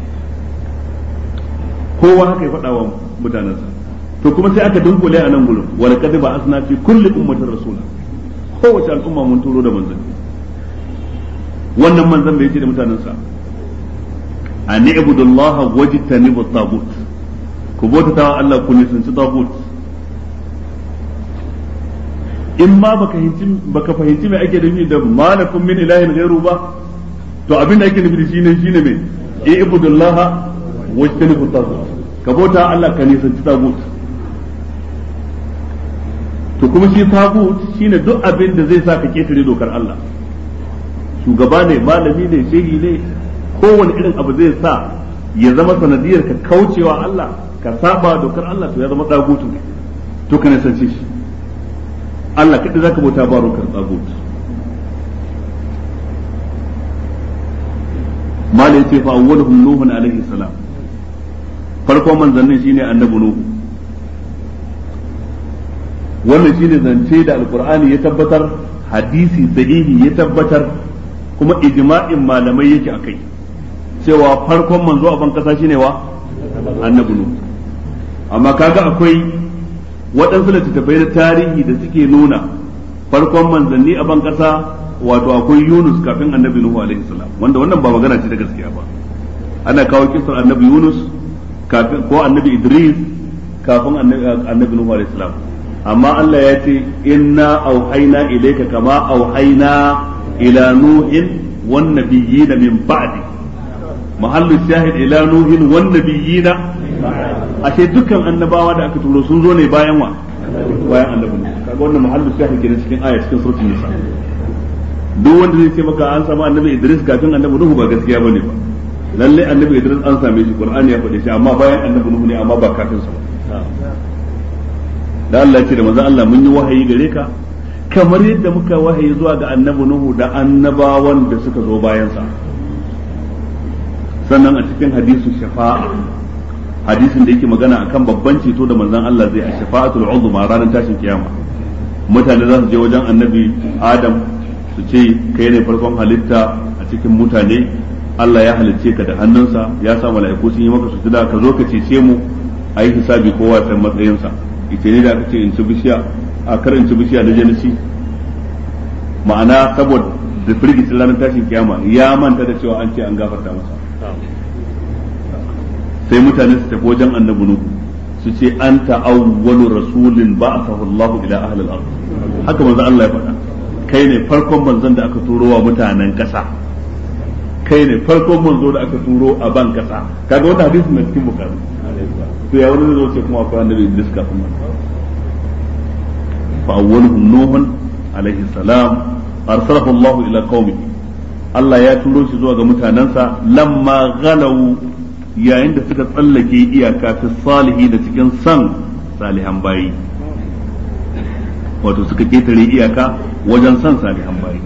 kowa haka ya faɗa wa mutanensa to kuma sai aka dunkule a nan gurin wal qad ba'athna fi kulli ummatin rasula kowace al'umma mun turo da manzan wannan manzan bai ce da mutanensa an ibudullah wajtanibu at-tagut ku bauta wa Allah ku nisanci tagut in ma baka fahimci baka fahimci me ake nufi da malakum min ilahin ghairu ba to abin da ake nufi da shine shine me ibudullah wajtanibu tagut ka bauta Allah ka nisanci tagut to kuma shi tagut shine duk abin da zai sa ka ketare dokar Allah shugaba ne malami ne shehi ne kowane irin abu zai sa ya zama sanadiyar ka kaucewa Allah ka saba dokar Allah to ya zama tagutu ne to ka nisance shi Allah kaɗai za ka bauta ba rokar tsagut mala ya ce fa awwaluhum nuhun alaihi salam farkon manzannin shine annabi nuhu wannan shine zance da alqur'ani ya tabbatar hadisi sahihi ya tabbatar kuma ijma'in malamai yake akai cewa farkon manzo a ban kasa shine wa annabi nuhu amma kaga akwai waɗansu littattafai na tarihi da suke nuna farkon manzanni a ban ƙasa wato akwai Yunus kafin annabi Nuhu alaihi salam wanda wannan ba magana ce ta gaskiya ba ana kawo kisar annabi Yunus kafin ko annabi Idris kafin annabi Nuhu alaihi salam amma Allah ya ce inna auhayna ilayka kama auhayna ila nuhin wan nabiyyin min ba'di mahallu shahid ila nuhin wan nabiyyin ashe dukkan annabawa da aka turo sun zo ne bayan wa bayan annabi kaga wannan mahallu shahid kenan cikin aya cikin suratul nisa duk wanda zai ce maka an samu annabi Idris kafin annabi Nuhu ba gaskiya bane ba lalle annabi Idris an same shi Qur'ani ya faɗe shi amma bayan annabi Nuhu ne amma ba kafin sa da Allah ya ce da manzo Allah mun yi wahayi gare ka kamar yadda muka wahayi zuwa ga annabi Nuhu da annabawan da suka zo bayan sa sannan a cikin hadisu shafa'a hadisin da yake magana akan babban ceto da manzon Allah zai a shafa'atul uzma ranar tashin kiyama mutane za su je wajen annabi Adam su ce kai ne farkon halitta a cikin mutane Allah ya halicce ka da hannunsa ya sa mala'iku sun yi maka sujuda ka zo ka cece mu a yi hisabi kowa san matsayinsa ita ne da aka ce in ci bishiya a kar in ci bishiya da janisi ma'ana saboda da firgicin ranar tashin kiyama ya manta da cewa an ce an gafarta masa sai mutane su tafi wajen annabi nuhu su ce anta awwalu rasulin ba'athahu Allah ila ahli al-ard haka manzo Allah ya faɗa kai ne farkon manzon da aka turo wa mutanen ƙasa kai ne farkon manzo da aka turo a ban ƙasa kaga wannan hadisi na cikin bukari to ya wani zai ce kuma akwai annabi Idris kafin nan fa awwaluhum nuhun alaihi salam arsalahu Allah ila qaumihi Allah ya turo shi zuwa ga mutanensa lamma ghalau yayin da suka tsallake iyaka fi salihi da cikin san salihan bayi wato suka ketare iyaka wajen san salihan bayi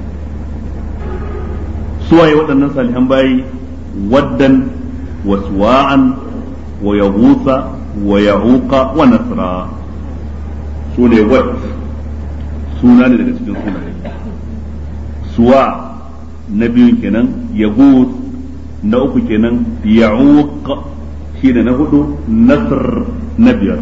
suwaye waɗannan salihan bayi waddan wa suwa'an wa yahusa wa yahuqa wa nasra su ne wad suna ne daga cikin sunaye suwa na biyun kenan yahus na uku kenan ya'uq shine na hudu nasr na biyar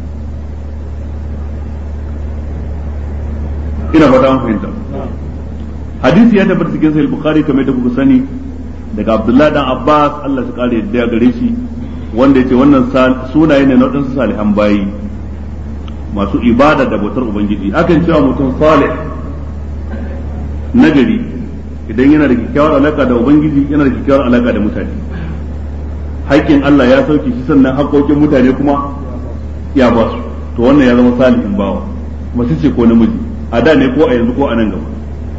ina fata an fahimta hadisi ya tabbata cikin sahih bukhari kamar da kuka sani daga abdullah dan abbas Allah ya kare yadda gare shi wanda yace wannan sunaye ne na wadansu salihan bayi masu ibada da bautar ubangiji akan cewa mutum salih nagari idan yana da kyakkyawar alaka da ubangiji yana da kyakkyawar alaka da mutane haƙƙin Allah ya sauke shi sannan haƙƙoƙin mutane kuma ya ba su to wannan ya zama salihin bawa mace ce ko namiji a da ne ko a yanzu ko a nan gaba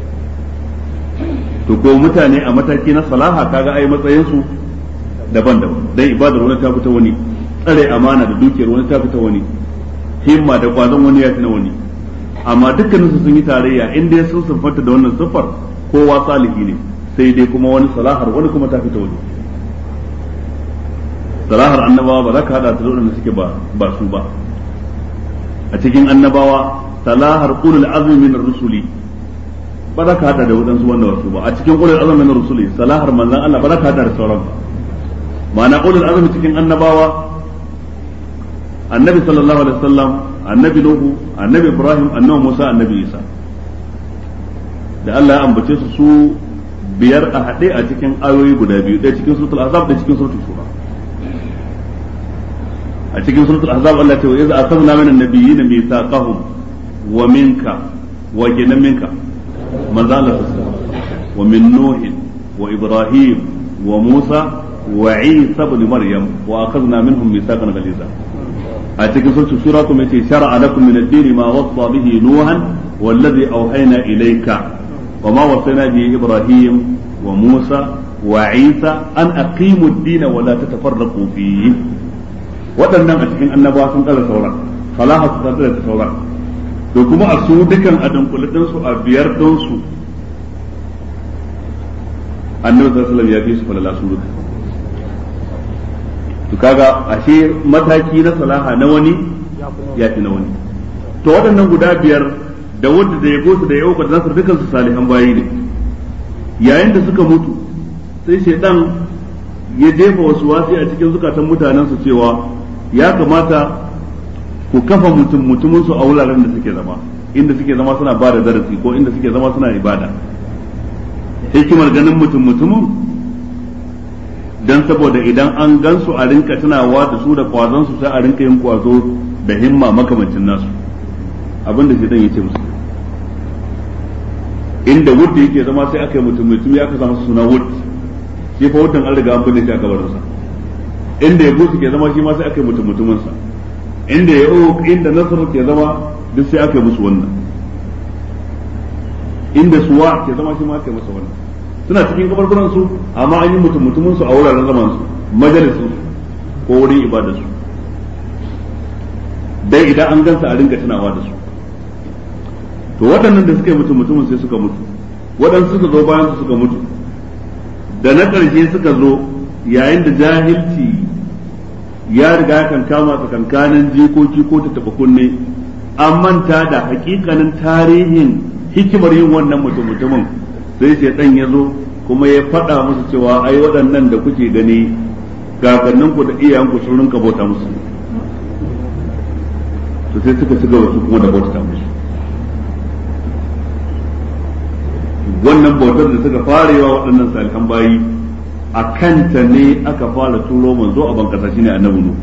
to ko mutane a mataki na salaha kaga ai matsayin su daban-daban dan ibadar wani ta fita wani tsare amana da dukiyar wani ta fita wani himma da kwazon wani ya fi na wani amma dukkaninsu sun yi tarayya in dai sun siffanta da wannan siffar kowa salihi ne sai dai kuma wani salahar wani kuma ta fita wani salahar annabawa ba za ka hada su da waɗanda suke ba ba su ba a cikin annabawa salahar ulul azmi min rusuli ba za ka hada da waɗansu wanda wasu ba a cikin ulul azmi min rusuli salahar manzon Allah ba za ka hada da sauran ba ma'ana ulul azmi cikin annabawa annabi sallallahu alaihi wasallam annabi nuhu annabi ibrahim annabi musa annabi isa da Allah ya ambace su su biyar a haɗe a cikin ayoyi guda biyu ɗaya cikin suratul azab da cikin suratul shura a cikin suratul azab Allah ta wa iza akhadna min an-nabiyyin mithaqahum wa minka wa jinan minka manzo Allah wa min nuh wa ibrahim wa musa wa isa ibn maryam wa akhadna minhum mithaqan ghaliza a cikin suratul shura kuma yace shar'a lakum min ad-din ma wasa bihi nuhan والذي أوحينا إليك وما وصينا به إبراهيم وموسى وعيسى أن أقيموا الدين ولا تتفرقوا فيه waɗannan a cikin annabawa sun tsara sauran salaha su tsara da sauran to kuma a su dukan a dunkuladin su a biyar don su annabi sallallahu ya fi su falala su duka to kaga ashe mataki na salaha na wani ya fi na wani to waɗannan guda biyar da wanda da ya gosu da yau da nasar dukan su salihan bayi ne yayin da suka mutu sai shaidan ya jefa wasu wasi a cikin zukatan mutanen su cewa ya kamata ku kafa mutum mutumin su a wuraren da suke zama inda suke zama suna ba da darasi ko inda suke zama suna ibada hikimar ganin mutum mutumin dan saboda idan an gansu a rinka tunawa da su da kwazon su sai a rinka yin kwazo da himma makamancin nasu abin da shaitan yace musu inda wurdi yake zama sai aka yi mutum mutum ya aka samu suna wurd shi fa wutan an riga an binne shi a kabarinsa inda ya gusu ke zama shi ma sai aka yi mutum mutumin sa inda ya inda nasar ke zama duk sai aka yi musu wannan inda suwa ke zama shi ma aka yi masa wannan suna cikin kabarburan su amma an yi mutum mutumin su a wuraren zaman su majalisun ko wurin ibadar su dai idan an gansa a ringa tunawa da su to waɗannan da suka yi mutum mutumin sai suka mutu waɗansu suka zo bayan su suka mutu da na ƙarshe suka zo yayin da jahilci ya riga kan kama tsakankanin jikoki ko ta taɓa kunne an manta da hakikanin tarihin hikimar yin wannan mutum mutumin sai shaidan ya zo kuma ya faɗa musu cewa ai waɗannan da kuke gani kakanninku da iyayenku sun rinka bauta musu to sai suka ci gaba su kuma da bauta musu wannan bautar da suka fara yawa waɗannan salihan bayi a kanta ne aka fara turo manzo a bankasa shine annabi nu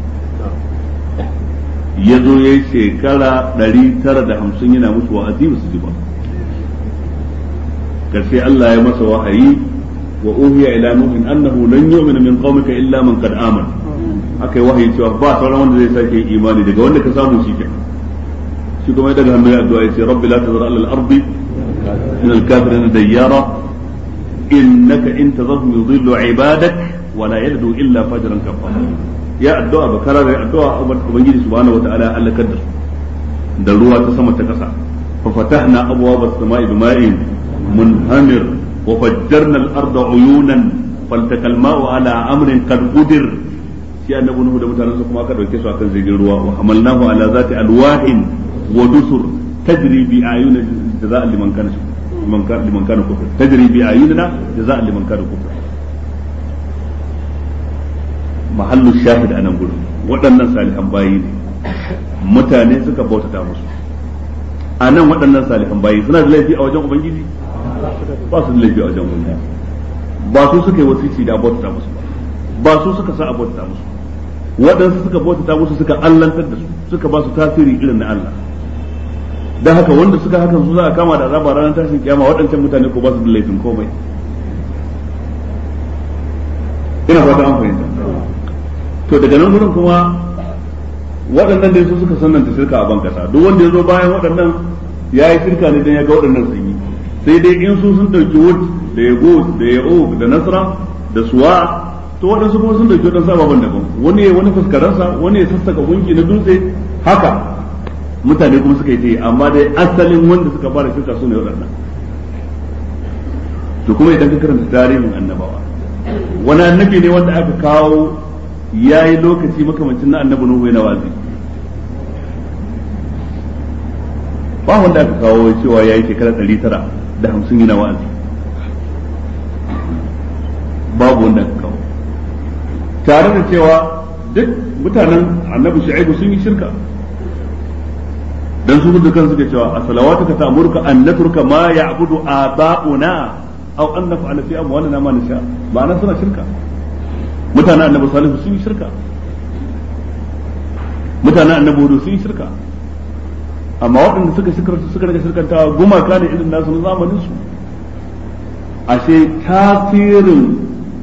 ya zo ya yi shekara ɗari tara da hamsin yana musu wa'azi ba su ji ba karshe Allah ya masa wahayi wa uhiya ila nuhin annahu lan yu'mina min qaumika illa man qad amana aka yi wahayi cewa ba sauran wanda zai sake imani daga wanda ka samu shi kenan shi kuma ya daga hannu ya addu'a ya ce rabbi la tazar ala al-ardi min al-kafirin dayyara innaka in tazarhum yudillu ibadak wa la yalidu illa fajran kafara ya addu'a ba kara da addu'a ubangiji subhanahu wataala ya halakar da su da ruwa ta sama ta kasa fa fatahna abwaaba as-sama'i bima'in munhamir wa fajjarna al-arda uyunan faltaqa al-ma'u ala amrin qad qudir shi annabi nuhu da mutanensa kuma aka dauke su akan jirgin ruwa wa hamalnahu ala zati alwahin wa dusur tajri bi ayunina jaza'an liman kana liman kana liman kana kufur tajri bi ayunina jaza'an liman kana kufur mahallu shahid anan gurin waɗannan salihan bayi ne mutane suka bautata musu a nan waɗannan salihan bayi suna da laifi a wajen ubangiji ba su da laifi a wajen ubangiji ba su suka yi wasici da bautata musu ba ba su suka sa a bautata musu waɗansu suka bautata musu suka allantar da su suka ba su tasiri irin na Allah dan haka wanda suka hakan su za a kama da azaba ranar tashin kiyama waɗancan mutane ko ba su da laifin komai ina fata an fahimta to daga nan gurin kuma waɗannan dai su suka sananta shirka a bankasa duk wanda ya zo bayan waɗannan ya yi shirka ne dan ya ga waɗannan sun yi sai dai in su sun ɗauki wud da ya da ya da nasra da suwa to waɗansu kuma sun dauki waɗansu ababen daban wani ya wani fuskaransa wani ya sassaka gunki na dutse haka mutane kuma suka yi ta yi amma dai asalin wanda suka fara shirka su ne waɗannan to kuma idan ka karanta tarihin annabawa wani annabi ne wanda aka kawo ya yi lokaci makamancin na annabi nuhu yana wazi ba wanda aka kawo cewa ya yi shekara ɗari tara da hamsin yana wa'azi babu wanda aka kawo tare da cewa duk mutanen annabi shu'aibu sun yi shirka dan su da kan suke cewa as-salawatuka ta'muruka an natruka ma ya'budu aba'una aw an naf'ala fi amwalina ma nasha ma'ana suna shirka mutanen annabi salihu sun yi shirka mutanen annabi hudu sun yi shirka amma waɗanda suka shirka suka daga shirkantawa gumaka ne irin nasu na zamanin su ashe tasirin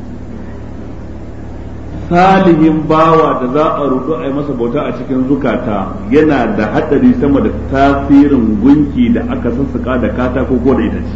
salihin bawa da za a rudu a yi masa bauta a cikin zukata yana da haɗari sama da tasirin gunki da aka sassaka da katako ko da itace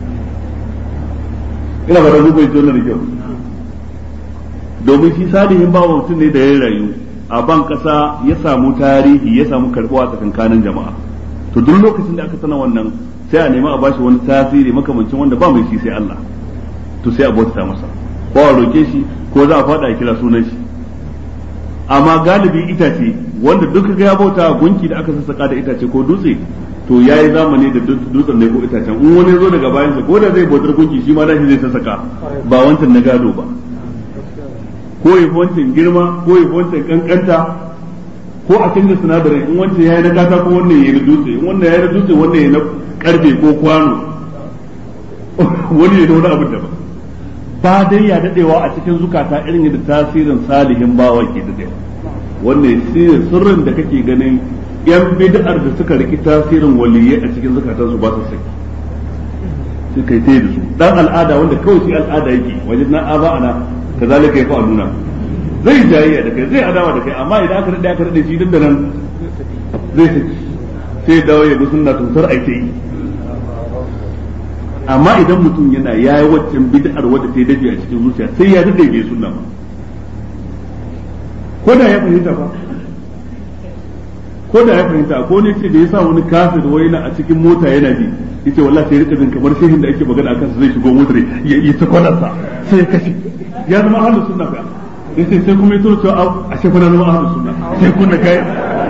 ina ba da zubai jona da kyau domin shi salihin bawa mutum ne da ya rayu a ban ƙasa ya samu tarihi ya samu karɓuwa tsakankanin jama'a to duk lokacin da aka sana wannan sai a nemi a bashi wani tasiri makamancin wanda ba mai shi sai Allah to sai a bauta masa ko a roke shi ko za a faɗa a kira sunan shi amma galibi itace wanda duk ga ya bauta gunki da aka sassaka da itace ko dutse to yayi zamani da dutsen ne ko itacen in wani zo daga bayan sa ko da zai bautar gunki shi ma dashi zai sassaka ba wancan na gado ba ko yi wancan girma ko yi wancan kankanta ko a canza sinadarin in wancan yayi na kata ko wannan yayi na dutse in wannan yayi na dutse wannan yayi na karfe ko kwano wani yayi na wani abin daban ba dai ya dadewa a cikin zukata irin yadda tasirin salihin bawa ke dadewa wannan shi sirrin da kake ganin yan bid'ar da suka riki tasirin waliyai a cikin zukatan su ba su saki sai kai tayi da su dan al'ada wanda kawai shi al'ada yake wajen na aba ana kazalika yafa aluna zai jayayya da kai zai adawa da kai amma idan aka dade aka dade shi duk da nan zai saki sai dawo ya bi sunna tunsar ai ta yi amma idan mutum yana yayi waccan bid'ar wadda ta dace a cikin zuciya sai ya dade bai sunna ba ko da ya fahimta ba ko da ya fahimta ko ne ce da yasa wani kafir wai na a cikin mota yana ji yace wallahi sai rika jin kamar shehin da ake magana akan zai shigo motar ya yi ta kwanarsa sai ya kashe ya zama ahlus sunna fa yace sai kuma ya tura cewa a shefa na zama ahlus sunna sai kunna kai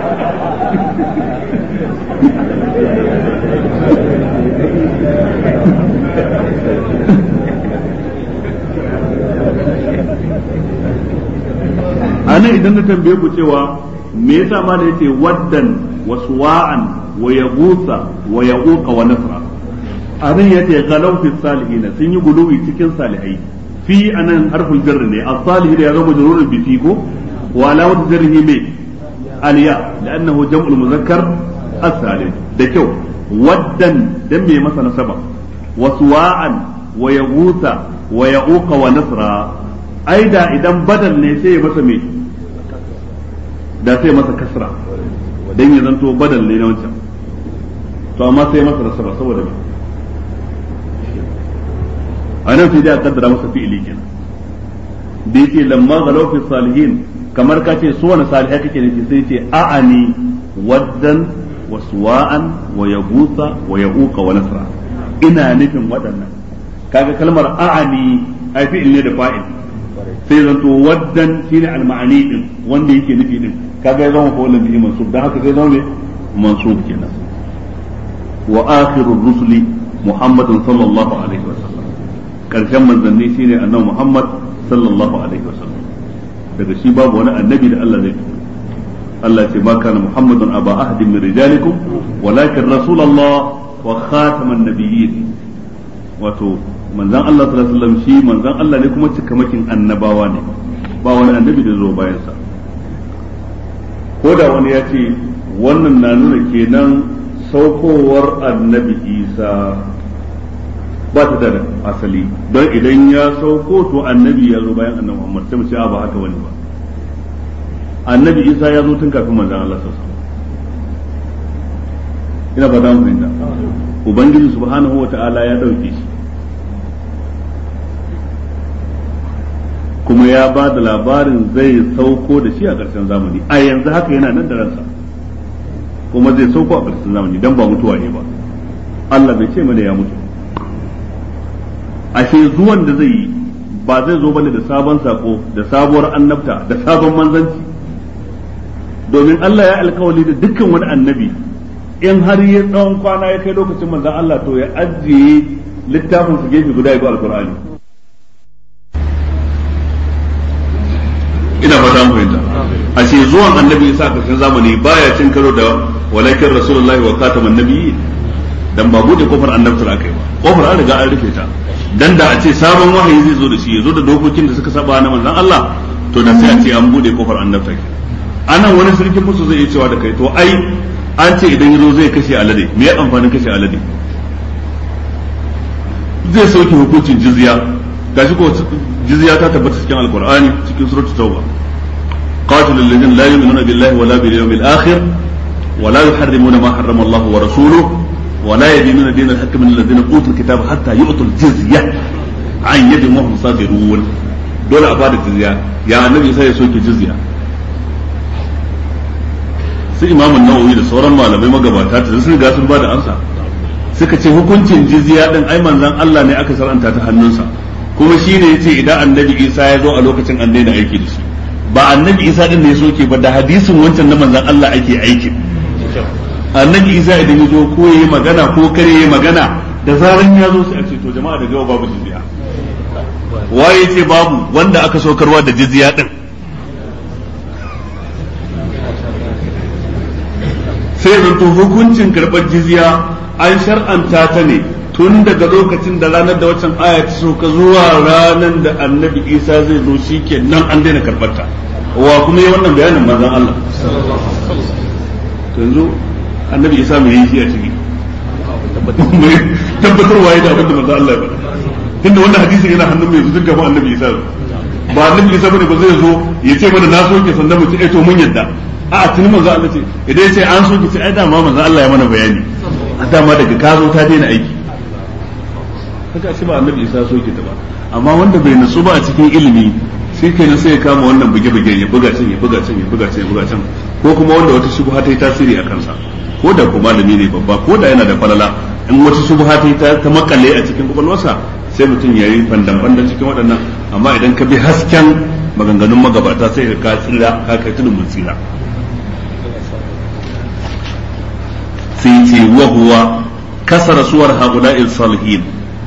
anan idan na tambaye ku cewa me yasa ma da yace waddan wa suwa'an wa yaghutha wa yaquqa wa nasra abin ya ce galau fi salihin sun yi guluwi cikin salihai fi anan harful jarr ne as-salihin ya zama majrurun bi fi ko wa alamatu jarrihi me aliya li'annahu jam'ul muzakkar as-salim da kyau waddan dan me masa nasaba wa suwa'an wa yaghutha wa ya'uqa wa nasra aida idan badal ne sai ya masa me da sai masa kasra dan ya zanto badal ne na wancan to amma sai masa nasaba saboda me a nan sai dai a kaddara masa fi'ili kenan da yake lamma galau fi salihin kamar ka ce su wani salihai kake nufi sai ce a'ani waddan wa suwa'an wa yabusa wa ya'uqa wa nasra ina nufin waɗannan kaga kalmar a'ani ai fi'il ne da fa'il sai zanto waddan shine al-ma'ani din wanda yake nufi din kaga ya zama fa'ilun bihi mansub dan haka sai zama mansub kenan wa akhirur rusuli muhammadun sallallahu alaihi wa sallam karshen manzanni shine annabi muhammad sallallahu alaihi wa sallam daga shi babu wani annabi da Allah zai turo Allah ce ma kana muhammadun aba ahadin min rijalikum walakin rasulullah wa khataman nabiyyin wato manzan Allah sallallahu alaihi wasallam shi manzan Allah ne kuma cikamakin annabawa ne ba wani annabi da zo bayan sa ko da wani ya ce wannan na nuna kenan saukowar annabi Isa ba ta da asali don idan ya sauko to annabi ya zo bayan annabi Muhammad sai mu ce ba haka wani ba annabi Isa ya zo tun kafin manzan Allah sallallahu alaihi ina ba da mu fahimta ubangiji subhanahu wa ta'ala ya dauke shi kuma ya ba da labarin zai sauko da shi a ƙarshen zamani a yanzu haka yana nan da ransa kuma zai sauko a ƙarshen zamani dan ba mutuwa ne ba Allah bai ce mana ya mutu ashe zuwan da zai yi ba zai zo bane da sabon sako da sabuwar annabta da sabon manzanci domin Allah ya alkawali da dukkan wani annabi in har ya tsawon kwana ya kai lokacin manzan Allah to ya ajiye littafin su gefe guda ya bi alkur'ani ina fata mu fahimta a ce zuwan annabi isa a karshen zamani baya cin karo da walakin rasulullahi wa khataman nabiyyi dan ba bude kofar annabtar aka yi ba kofar an riga an rufe ta dan da a ce sabon wahayi zai zo da shi ya zo da dokokin da suka saba na manzon Allah to da sai a ce an bude kofar annabtar anan wani sarkin musu zai iya cewa da kai to ai an ce idan yazo zai kashe alade me ya amfanin kashe alade zai sauke hukuncin jizya gashi ko jizya ta tabbata cikin alqur'ani cikin suratul tauba qatilul ladina la yu'minuna billahi wala bil yawmil akhir ولا يحرمون ما حرم الله ورسوله ولا يدينون دين الحق من الذين اوتوا الكتاب حتى يؤتوا الجزيه عن يد وهم صاغرون dole a bada jizya ya annabi sai ya soke jizya su imamun nawawi da sauran malamai magabata ta sun ga sun bada ansa suka ce hukuncin jizya din ai manzon Allah ne aka saranta ta hannunsa kuma shine yace idan annabi Isa ya zo a lokacin an daina aiki da shi ba annabi Isa din ne ya soke ba da hadisin wancan na manzon Allah ake aiki annabi Isa idan ya zo ko yayi magana ko kare yayi magana da zaran ya zo sai a ce to jama'a da gawa babu jizya waye ce babu wanda aka saukarwa da jizya din sai zanto hukuncin karɓar jizya an shar'anta ta ne tun daga lokacin da ranar da waccan aya ta sauka zuwa ranar da annabi isa zai zo shi ke nan an daina karɓar ta wa kuma yi wannan bayanin manzon Allah yanzu annabi isa mai yi shi a ciki tabbatarwa ya da abin da manzon Allah ya faɗa tunda wannan hadisi yana hannun mai zuzun gaban annabi isa ba annabi isa bane ba zai zo ya ce mana na soke sannan mu ce eh to mun yadda a tuni manzo Allah ce idan ya ce an soke ce ai dama manzo Allah ya mana bayani a dama daga ka zo ta daina aiki haka ce ba annabi isa soke ta ba amma wanda bai nasu ba a cikin ilimi shi kenan sai ya kama wannan buge-buge ya buga can ya buga can ya buga can ya buga can ko kuma wanda wata shubha ta yi tasiri a kansa ko da ko malami ne babba ko da yana da falala in wata shubha ta yi ta makale a cikin kwakwalwarsa sai mutum ya yi fandan-fandan cikin waɗannan amma idan ka bi hasken maganganun magabata sai ka tsira ka kai tudun mun tsira sai ce wa huwa kasara suwar haula'il salihin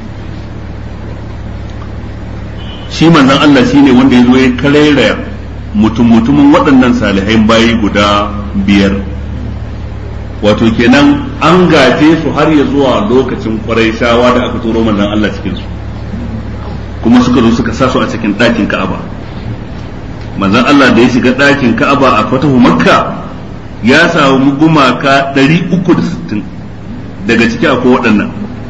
shi manzon Allah shine wanda ya zo ya karairaya mutum mutumin waɗannan salihai bayi guda biyar wato kenan an gaje su har ya zuwa lokacin shawa da aka turo manzon Allah cikin su kuma suka zo suka sa su a cikin ɗakin Ka'aba manzon Allah da ya shiga ɗakin Ka'aba a fatahu Makka ya samu gumaka 360 daga ciki akwai waɗannan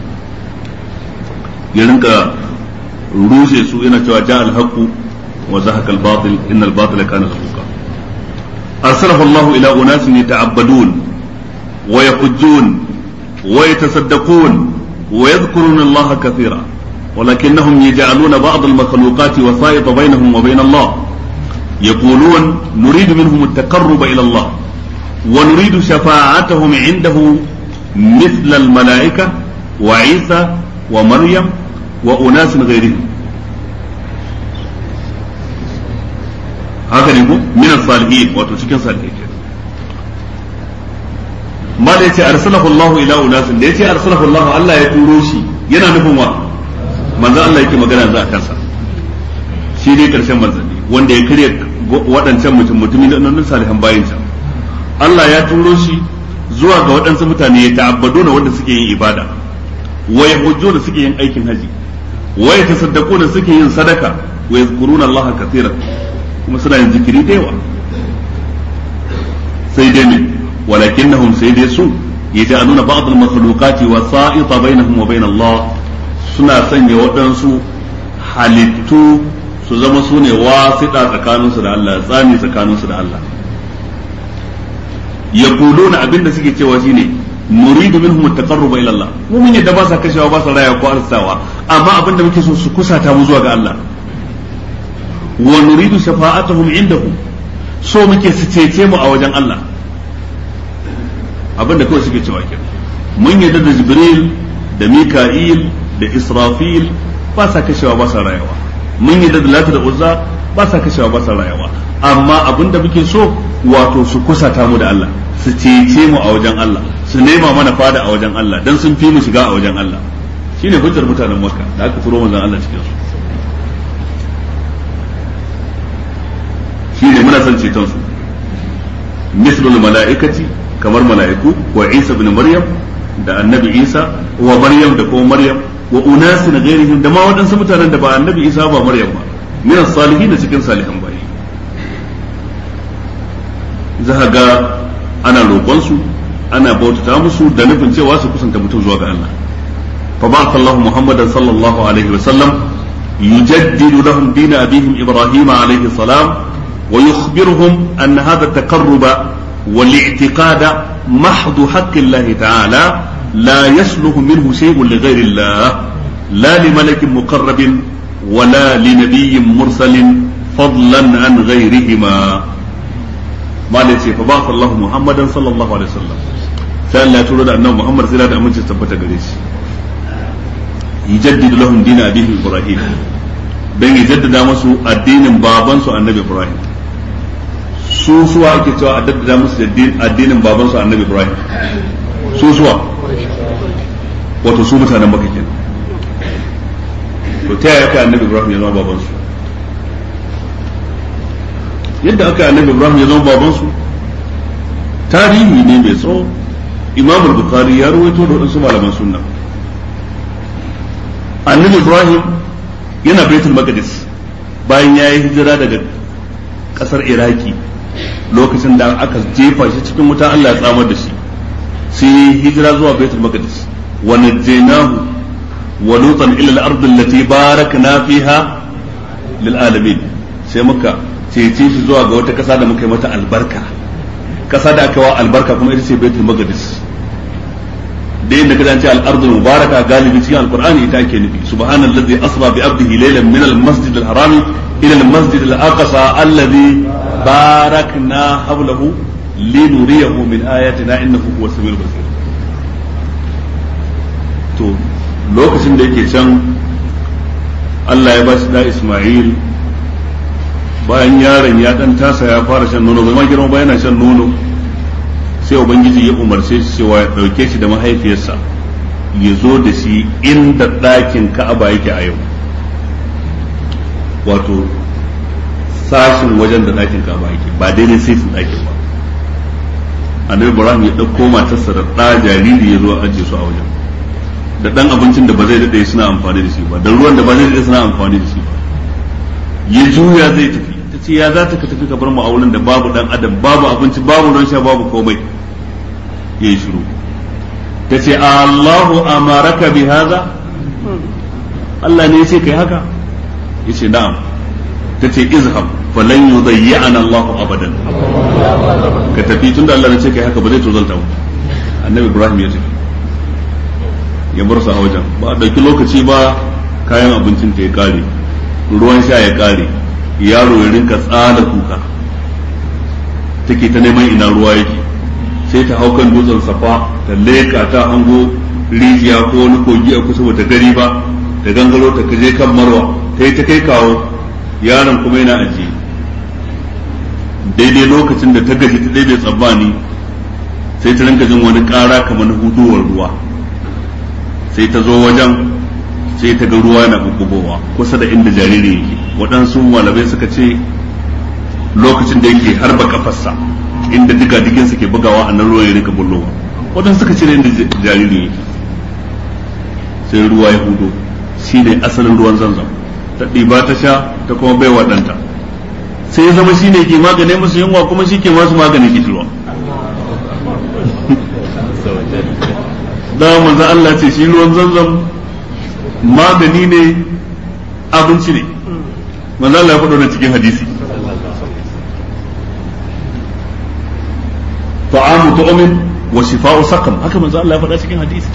ya rinka rushe su yana cewa ja al-haqu wa zahaqa al-batil innal batila kana zahuqa arsalahu Allah ila unasin yata'abbadun wa yahujjun wa yatasaddaqun wa yadhkuruna Allah kathira ولكنهم يجعلون بعض المخلوقات وسائط بينهم وبين الله يقولون نريد منهم التقرب إلى الله ونريد شفاعتهم عنده مثل الملائكة وعيسى ومريم وأناس غيرهم haka ne ko min salihin wato cikin salihai ke ma da yace arsalahu Allah ila unasin da yace arsalahu Allah Allah ya turo shi yana nufin wa manzo Allah yake magana za a kansa shi ne karshen manzanni wanda ya karya waɗancan mutum mutumi da nan salihan bayinsa Allah ya turo shi zuwa ga waɗansu mutane ya ta'abbaduna wanda suke yin ibada wa yahujjuna suke yin aikin haji wa yatasaddaquna suke yin sadaka wa yazkuruna Allah katsiran kuma suna yin zikiri da yawa sai dai ne walakinnahum sai dai su yaj'aluna ba'd al-makhluqati wasa'ita bainahum wa bain Allah suna sanya waɗansu halittu su zama su ne wasiɗa tsakaninsu da Allah tsani tsakaninsu da Allah yaquluna abinda suke cewa shine nuridu minhum at-taqarruba ila Allah mu mun yadda ba sa kashewa ba sa raya ko arsawa amma abinda muke so su kusata mu zuwa ga Allah wa nuridu shafa'atuhum indahu so muke su cece mu a wajen Allah abinda kawai suke cewa kenan mun yadda da Jibril da Mika'il da Israfil ba sa kashewa ba sa rayawa mun yadda da Lata da Uzza ba sa kashewa ba sa rayawa amma abinda muke so wato su kusata mu da Allah su cece mu a wajen Allah su nema mana fada a wajen Allah dan sun fi mu shiga a wajen Allah shine hujjar mutanen Makka da aka turo manzon Allah cikin su shine muna son ceton su mislul mala'ikati kamar mala'iku wa Isa ibn Maryam da annabi Isa wa Maryam da kuma Maryam wa unasin ghairihim da ma waɗansu mutanen da ba annabi Isa ba Maryam ba min salihin cikin salihan bayi za ga ana roƙonsu ana bautata musu da nufin cewa su kusanta mutum zuwa ga Allah fa ba'atha Allah Muhammadan sallallahu alaihi wa sallam yujaddidu lahum din abihim Ibrahim alaihi salam wa yukhbiruhum anna hadha at-taqarruba wal-i'tiqada محض حق الله تعالى لا يصلح منه شيء لغير الله لا لملك مقرب ولا لنبي مرسل فضلا عن غيرهما ما ليس فبعث الله محمدا صلى الله عليه وسلم sai Allah ya turo da annabi Muhammad sai da aminci tabbata gare shi yujaddidu lahum din abihim Ibrahim dan ya jaddada musu addinin babansu annabi Ibrahim su suwa ake cewa a daddada musu addinin babansu annabi Ibrahim su suwa wato su mutanen Makka kenan to ta yaya kai annabi Ibrahim ya zama babansu yadda aka annabi Ibrahim ya zama babansu tarihi ne mai tsawo Imam Bukhari ya rawaito da wadansu malaman sunna annabi Ibrahim yana Baitul Maqdis bayan ya yi hijira daga kasar Iraki lokacin da aka jefa shi cikin wuta Allah ya tsamar da shi sai hijira zuwa Baitul Maqdis wa najjaynahu wa lutan ila al-ard allati barakna fiha lil alamin sai muka cece shi zuwa ga wata kasa da muka yi mata albarka kasa da aka wa albarka kuma ita ce Baitul Maqdis da yadda ka ce al-ardul mubaraka galibi cikin alqur'ani ita ake nufi subhanallazi asra bi abdihi laylan min al-masjid al-harami ila al-masjid al-aqsa alladhi barakna hawlahu linuriyahu min ayatina innahu huwa samiul basir to lokacin da yake can Allah ya ba shi da Isma'il bayan yaron ya dan tasa ya fara shan nono bai ma girma ba yana shan nono sai ubangiji ya umarce shi cewa ya dauke shi da mahaifiyarsa ya zo da shi inda ɗakin ka'aba yake a yau wato sashin wajen da ɗakin ka'aba yake ba daidai sai su ɗakin ba annabi ibrahim ya ɗauko matarsa da ɗa jariri ya zo a ajiye su a wajen da ɗan abincin da ba zai daɗe suna amfani da shi ba da ruwan da ba zai daɗe suna amfani da shi ba ya juya zai tafi ta ce ya za ta ka tafi ka bar mu a wurin da babu ɗan adam babu abinci babu ruwan sha babu komai ya yi shiru ta ce Allahu amaraka bi haza Allah ne ya ce kai haka ya ce na'am ta ce izhab falan yudayyi'ana Allahu abadan ka tafi tunda Allah ne ce kai haka ba zai tozalta mu annabi Ibrahim ya tafi ya bar su a wajen ba a ɗauki lokaci ba kayan abincin ta ya kare ruwan sha ya kare yaro ya rinka tsada kuka take ta neman ina ruwa yake sai ta hau kan dutsen safa ta leka ta hango rijiya ko wani kogi a kusa bata gari ba ta gangaro ta kaje kan marwa ta yi ta kai kawo yaron kuma yana ajiye daidai lokacin da ta gaji ta daidai tsammani sai ta rinka jin wani ƙara kamar huduwar ruwa sai ta zo wajen sai ta ga ruwa na bubbugowa kusa da inda jariri yake waɗansu malamai suka ce lokacin da yake harba kafarsa inda diga diginsa ke bugawa a nan ruwan ya rika bullowa waɗansu suka ce da inda jariri yake sai ruwa ya hudo shi ne asalin ruwan zanzam ta ɗiba ta sha ta kuma bai waɗanta sai ya zama shi ne ke maganin musu yunwa kuma shi ke masu maganin kishirwa da manzo Allah ce shi ruwan zanzam magani ne abinci ne manzo Allah ya faɗo na cikin hadisi ta'amu tu'min wa shifa'u saqam haka manzo Allah ya faɗa cikin hadisi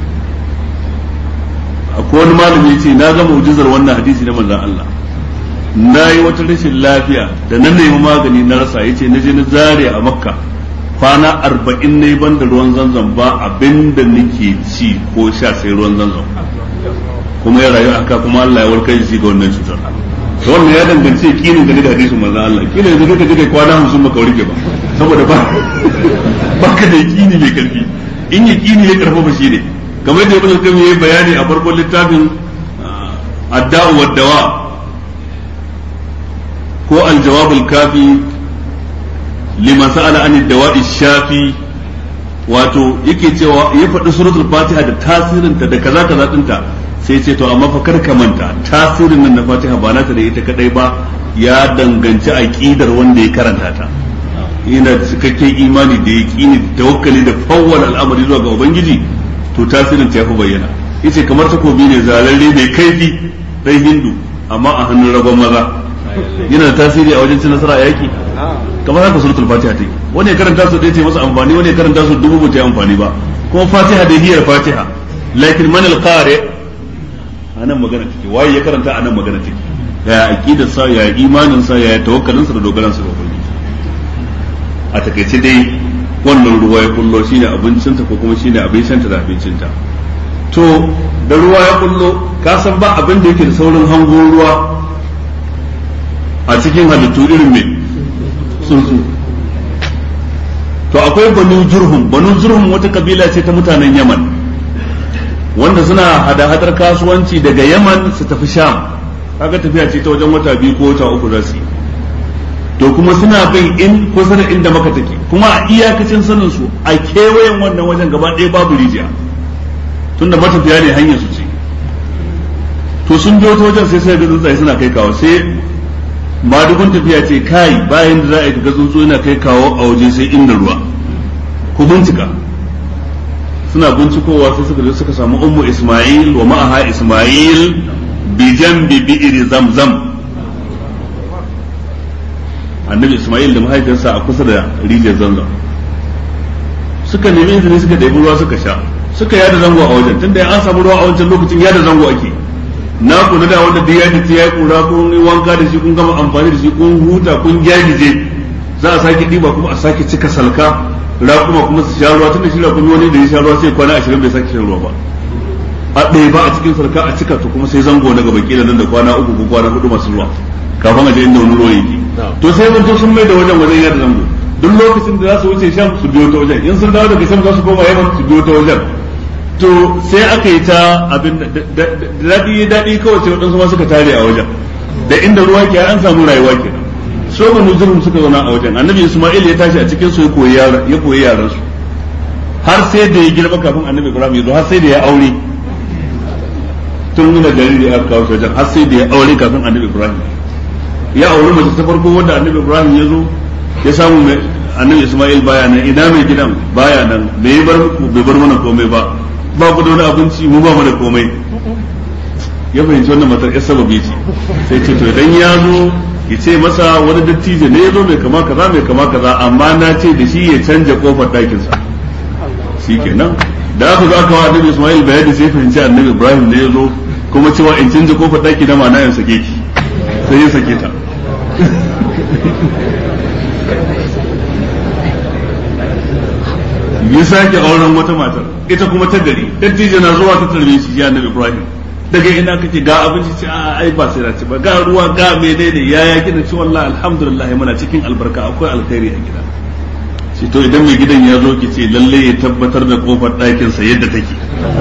akwai wani malami yace na ga mu'jizar wannan hadisi na manzon Allah na yi wata rashin lafiya da na nemi magani na rasa yace na je na zare a makka kwana arba'in ne ban da ruwan zanzan ba abinda nake ci ko sha sai ruwan zanzan kuma ya rayu haka kuma Allah ya warkar shi ga wannan cutar to wannan ya danganci yakinin da hadisin manzon Allah kila yanzu duka duka kwana 50 baka warke ba saboda ba baka da yakini mai karfi in yakini ya karfafa shi ne kamar da ibn qayyim yayi bayani a farkon littafin adda'u wad dawa ko al-jawab al-kafi liman sa'ala an ad-dawa'i shafi wato yake cewa ya faɗi suratul fatiha da tasirinta da kaza kaza dinta sai ce to amma fa kar ka manta tasirin nan na fatiha ba nata da ita kadai ba ya danganci aqidar wanda ya karanta ta yana da cikakken imani da yaqini da tawakkali da fawwal al'amari zuwa ga ubangiji to tasirin ta yafi bayyana yace kamar takobi ne zalalle mai kaifi dai hindu amma a hannun ragon maza yana da tasiri a wajen cin nasara a yaki kamar haka suratul fatiha take wani ya karanta su ɗaya ce masa amfani wani ya karanta su dubu ba ta yi amfani ba kuma fatiha da hiyar fatiha lakin man al-qari anan magana take waye ya karanta anan magana take ya aqidar sa ya imanin sa ya tawakkalin sa da dogaran sa ga ubangiji a takaice dai wannan ruwa ya kullo shine abincinta ko kuma shine abincinta da abincinta to da ruwa ya kullo ka san ba abin da yake da saurin hango ruwa a cikin halittu irin mai tsuntsu to akwai banu jurhum banu jurhum wata kabila ce ta mutanen yaman wanda suna hada-hadar kasuwanci daga yaman su tafi sham kaga tafiya ce ta wajen wata biyu ko wata uku za su yi to kuma suna bin in kusa da inda maka take kuma a iyakacin sanin su a kewayen wannan wajen gaba ɗaya babu rijiya tunda matafiya ne hanyar su ce to sun biyo ta wajen sai sai ga tsuntsaye suna kai kawo sai madugun tafiya ce kai bayan da za a yi ga tsuntsu yana kai kawo a waje sai inda ruwa ku bincika suna bincikowa sai suka je suka samu ummu isma'il wa ma'aha isma'il bi jambi bi'ri zamzam annabi isma'il da mahaifiyarsa a kusa da rijiyar zamzam suka nemi izini suka ɗebi ruwa suka sha suka yada zango a wajen tunda an samu ruwa a wancan lokacin yada zango ake na kula da wanda duk ya ji ya kura kun yi wanka da shi kun gama amfani da shi kun huta kun gyagije za a sake diba kuma a sake cika salka raƙuma kuma su sha ruwa tunda shi raƙumi wani da ya sha ruwa sai kwana ashirin bai sake shan ruwa ba a ɗaya ba a cikin salka a cika to kuma sai zango na gaba kila nan da kwana uku ko kwana hudu masu ruwa kafin a je inda wani ruwa yake to sai mun sun mai da wajen wajen yadda zango duk lokacin da za su wuce sham su biyo ta wajen in sun dawo daga sham za su koma yaman su biyo ta wajen to sai aka yi ta abin da daɗi daɗi kawai sai waɗansu ma suka tare a wajen da inda ruwa ke an samu rayuwa ke so banu jurhum suka zauna a wajen annabi isma'il ya tashi a cikin su ya koyi yaran ya koyi yaran su har sai da ya girma kafin annabi ibrahim ya zo har sai da ya aure tun nuna jariri aka kawo shi wajen har sai da ya aure kafin annabi ibrahim ya aure mace ta farko wanda annabi ibrahim ya zo ya samu mai annabi isma'il baya nan ina mai gidan baya nan bai bar bai bar mana komai ba ba ku da wani abinci mu ba mu da komai ya fahimci wannan matar ya sababi ce sai ce to idan ya zo ya ce masa wani dattijo ne ya zo mai kama kaza mai kama kaza amma na ce da shi ya canja kofar ɗakinsa shi kenan da aka zo aka wa annabi isma'il bayani sai fahimci annabi ibrahim ne ya zo kuma cewa in canja kofar ɗaki na ma'ana in sake ki sai ya sake ta ya sake auren wata matar ita kuma ta gari dattijo na zuwa ta tarbe shi ya annabi ibrahim daga ina kake ga abinci ce a ai ba sai na ci ba ga ruwa ga menene ya ya gina ci wallahi alhamdulillah muna cikin albarka akwai alkhairi a gida shi to idan mai gidan ya zo ki ce lalle ya tabbatar da kofar ɗakin sa yadda take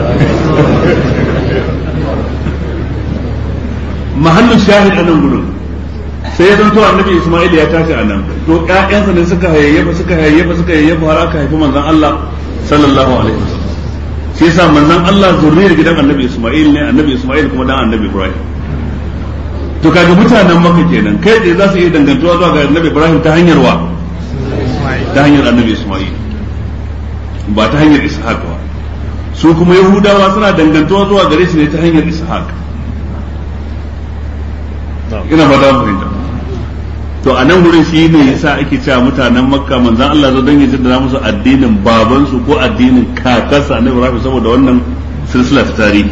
mahallin shahid anan gurin sai ya zanto annabi Isma'il ya tashi a nan to ƴaƴansa ne suka hayayyafa suka hayayyafa suka hayayyafa har aka haifi manzon Allah sallallahu alaihi wasallam shi yasa manzon Allah zurriyar gidan annabi Isma'il ne annabi Isma'il kuma dan annabi Ibrahim to kaga mutanen Makka kenan kai tsaye za su iya dangantuwa zuwa ga annabi Ibrahim ta hanyar wa ta hanyar annabi Isma'il ba ta hanyar Ishaq ba su kuma Yahudawa suna dangantuwa zuwa gare shi ne ta hanyar Ishaq ina ba da fahimta to a nan wurin shi ne yasa ake cewa mutanen makka manzan Allah zo don ya jaddada musu addinin babansu ko addinin kakarsa annabi Ibrahim saboda wannan silsila ta tarihi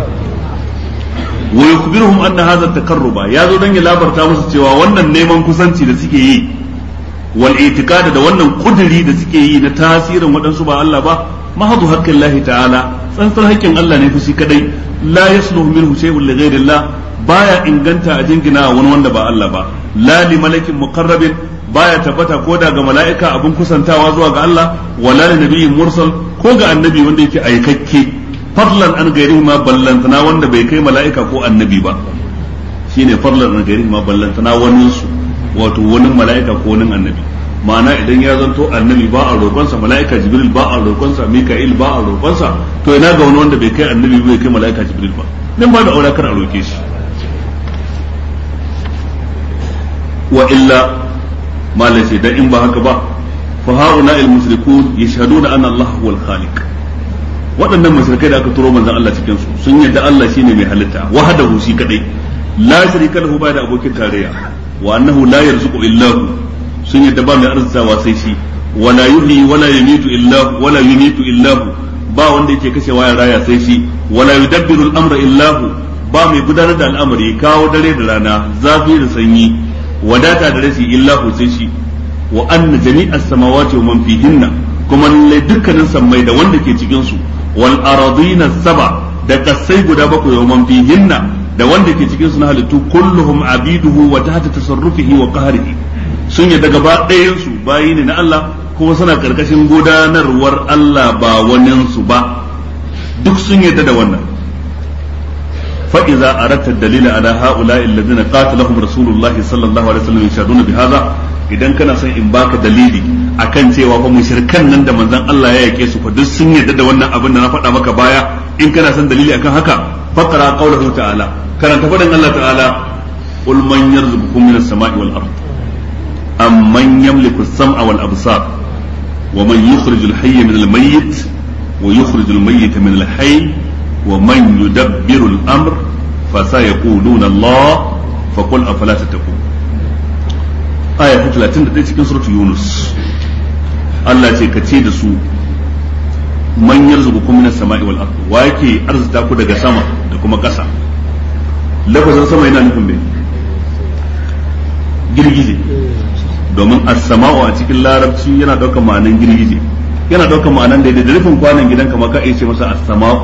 wa yukhbiruhum anna hadha takarruba ya zo don ya labarta musu cewa wannan neman kusanci da suke yi wal itiqad da wannan kuduri da suke yi na tasirin waɗansu ba Allah ba mahadu haqqin Allah ta'ala tsantsar haƙƙin Allah ne fushi kadai la yasluhu minhu shay'un li ghayrillah baya inganta a jingina wani wanda ba Allah ba la li malakin muqarrabin baya tabbata ko daga mala'ika abin kusantawa zuwa ga Allah wala li nabiyyin mursal ko ga annabi wanda yake aikakke fadlan an gairihi ma ballantana wanda bai kai mala'ika ko annabi ba shine fadlan an gairihi ma ballantana wani su wato wani mala'ika ko wani annabi ma'ana idan ya zanto annabi ba a roƙonsa mala'ika jibril ba a roƙonsa mika'il ba a roƙonsa to ina ga wani wanda bai kai annabi bai kai mala'ika jibril ba nan ba da aure kar a roƙe shi wa illa malai sai dan in ba haka ba fa hauna al mushrikun yashhaduna anna Allah huwa al khaliq waɗannan mushrikai da aka turo manzon Allah cikin su sun yadda Allah shine mai halitta wahdahu shi kadai la sharika lahu ba da abokin tarayya wa annahu la yarzuqu illa hu sun yadda ba mai arzikawa sai shi wala yuhyi wala yumitu illa hu wala yumitu illa hu ba wanda yake kashewa ya raya sai shi wala yudabbiru al-amra illa hu ba mai gudanar da al'amari kawo dare da rana zafi da sanyi wadata da rashi illa hu sai shi wa anna jami'as samawati wa man fihinna kuma lalle dukkanin sammai da wanda ke cikin su wal aradina saba da kasai guda bakwai wa man fihinna da wanda ke cikin su na halittu kulluhum abiduhu wa tahta tasarrufihi wa qahrihi sun yadda gaba ɗayan su bayi ne na Allah kuma suna karkashin gudanarwar Allah ba wanin su ba duk sun yadda da wannan fa idza aratta dalila ala haula alladhina qatalahum rasulullahi sallallahu alaihi wasallam yashaduna bihadha idan kana son in baka dalili akan cewa fa mushrikan nan da manzon Allah ya yake su fa duk sun yadda da wannan abin da na faɗa maka baya in kana son dalili akan haka faqra qawluhu ta'ala karanta faɗin Allah ta'ala qul man yarzuqukum minas sama'i wal ard amman yamliku as-sam'a wal absar wa man yukhrijul hayya min al-mayyit wa yukhrijul mayyita min al-hayy wa man yudabbiru al-amr fasayaquluna Allah faqul afala tattaqun aya ta 31 cikin suratul yunus Allah ce ka ce da su man yarzuqukum minas sama'i wal ard wa yake arzuta ku daga sama da kuma ƙasa lafazin sama yana nufin me girgije domin as-sama'u a cikin larabci yana daukar ma'anan girgije yana daukar ma'anan da da rufin kwanan gidan kamar ka iya ce masa as-sama'u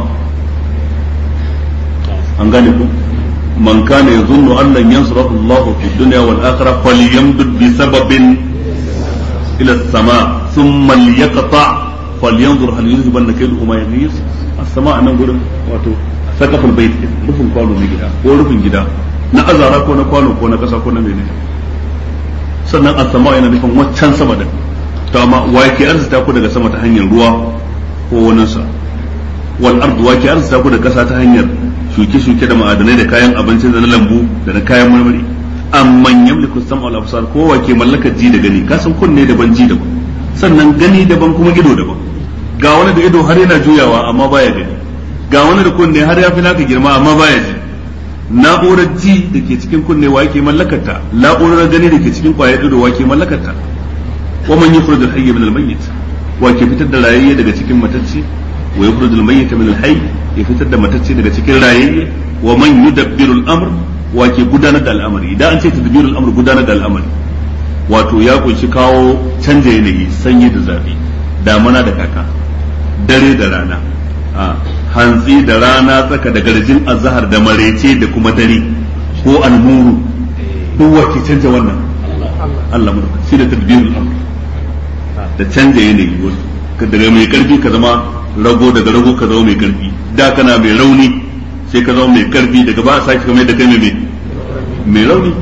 an gane ku man kana yazunnu an lan yansurahu Allah fi dunya wal akhirah falyamdud bi sababin ila as-sama' thumma liyaqta falyanzur hal yuzhibanna kayduhu ma yaghis as-sama' nan gurin wato sakafin bait rufin kwano na gida ko rufin gida na azara ko na kwano ko na kasa ko na menene sannan as-sama yana nufin waccan sama din to amma wa yake arzuta ku daga sama ta hanyar ruwa ko wani sa wal ardu wa ke arzuta ku da kasa ta hanyar shuke-shuke da ma'adanai da kayan abinci da na lambu da na kayan marmari amman yamliku sam'a wal absar ko wa ke mallakar ji da gani ka san kunne daban ji daban sannan gani daban kuma ido daban ga wani da ido har yana juyawa amma baya gani ga wani da kunne har ya fi naka girma amma baya ji na'urar ji da ke cikin kunne wa yake mallakarta na'urar gani da ke cikin kwayar ido wa ke mallakarta wa man yukhrij al-hayy min al-mayyit wa ke fitar da rayayye daga cikin matacci wa yukhrij al-mayyit min al-hayy ya fitar da matacci daga cikin rayayye wa man yudabbiru al-amr wa ke gudanar da al'amari idan an ce tadbiru al-amr gudanar da al'amari wato ya kunshi kawo canja yanayi sanyi da zafi damana da kaka dare da rana a hantsi da rana tsaka da garjin azhar da marece da kuma dare ko almuru duk wa ke canja wannan Allah mu shi da tadbirul amr da canja yanayi daga mai karfi ka zama rago daga rago ka zama mai karfi da kana mai rauni sai ka zama mai karfi daga ba a sake kamar da kai mai mai rauni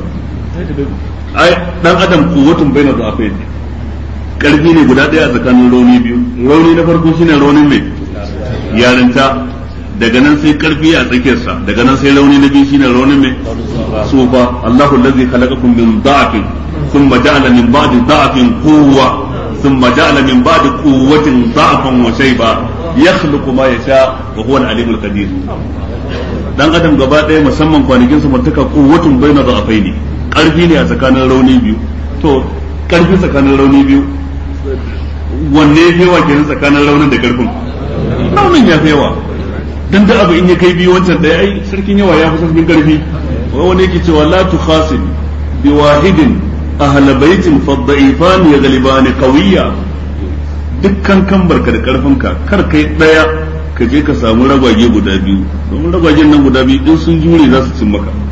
ai dan adam kuwatun baina dha'afain karfi ne guda daya a tsakanin rauni biyu rauni na farko shine raunin mai yarinta daga nan sai karfi a tsakiyarsa daga nan sai rauni na biyu shine raunin mai sufa Allahu allazi khalaqakum min da'afin thumma ja'ala min ba'di da'afin quwwa thumma ja'ala min ba'di quwwatin da'afan wa shayba yakhluqu ma yasha wa huwa al-alimul qadir dan adam gaba daya musamman kwanakin sa mutaka quwwatun baina da'afaini karfi ne a tsakanin rauni biyu to karfi tsakanin rauni biyu wanne ya yawa kenan tsakanin raunin da karfin raunin ya fi yawa dan da abu in ya kai biyu wancan daya ai sarkin yawa ya fi sarkin karfi wani yake cewa la tukhasim bi wahidin ahla baitin fa dha'ifan yaghliban qawiyya dukkan kan barka da karfinka kar kai daya ka je ka samu ragwage guda biyu domin ragwagen nan guda biyu in sun jure za su cin maka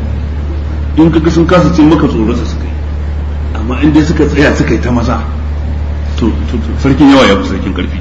in kaga sun kasa cin maka tsoro su suka yi amma in dai suka tsaya suka yi ta maza to sarkin yawa ya fi sarkin karfi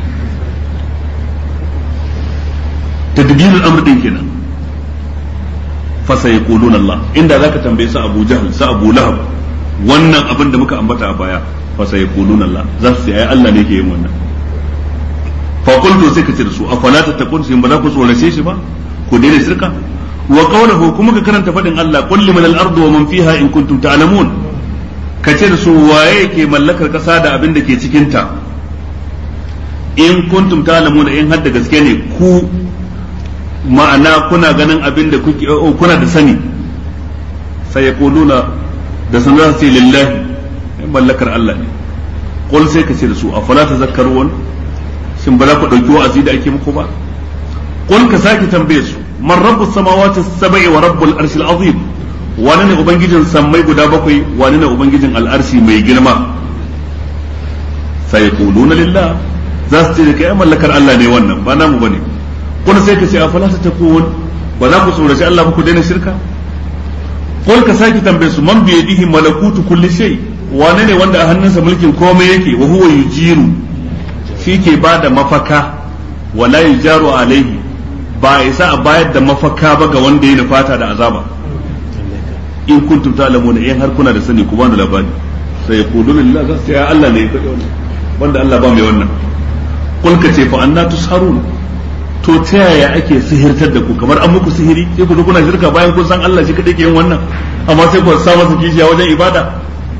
tadbirul amr din kenan fa sayquluna Allah inda zaka tambaye su Abu Jahl su Abu Lahab wannan abin da muka ambata a baya fa sayquluna Allah za su ce ai Allah ne ke yin wannan fa qultu sai ka ce da su afala tattaqun sai ba za ku tsorace shi ba ku daina shirka wa qawluhu kuma ka karanta fadin Allah qul liman al-ardu wa man fiha in kuntum ta'lamun ka ce da su waye ke mallakar kasa da abin da ke cikin ta in kuntum ta'lamun in har da gaske ne ku ma'ana kuna ganin abin da kuke kuna da sani sai yaquluna da sun za su ce lillahi mallakar Allah ne qul sai ka ce da su afala tazakkarun shin ba za ku dauki wa'azi da ake muku ba qul ka sake tambaye su man rabbus samawati sab'i wa rabbul arshil azim wani ne ubangijin sammai guda bakwai wani ne ubangijin al'arshi mai girma sai yaquluna lillah za su ce da kai mallakar Allah ne wannan ba namu bane kun sai ka ce a fala ta takun ba za ku tsoraci Allah ba ku daina shirka kun ka sake tambaye su man bi yadihi malakutu kulli shay wane ne wanda a hannunsa mulkin komai yake wa huwa yujiru shi ke ba da mafaka wala yujaru alaihi ba a isa a bayar da mafaka ba ga wanda ya nufata da azaba in kuntum ta'lamuna in har kuna da sani ku bani labari sai ya kudu lillahi za su ya Allah ne ya faɗi wannan wanda Allah ba mai wannan kul ka ce fa anna tusharun to ta yaya ake sihirtar da ku kamar an muku sihiri sai ku zo kuna shirka bayan kun san Allah shi kadai ke yin wannan amma sai ku sa masa kishiya wajen ibada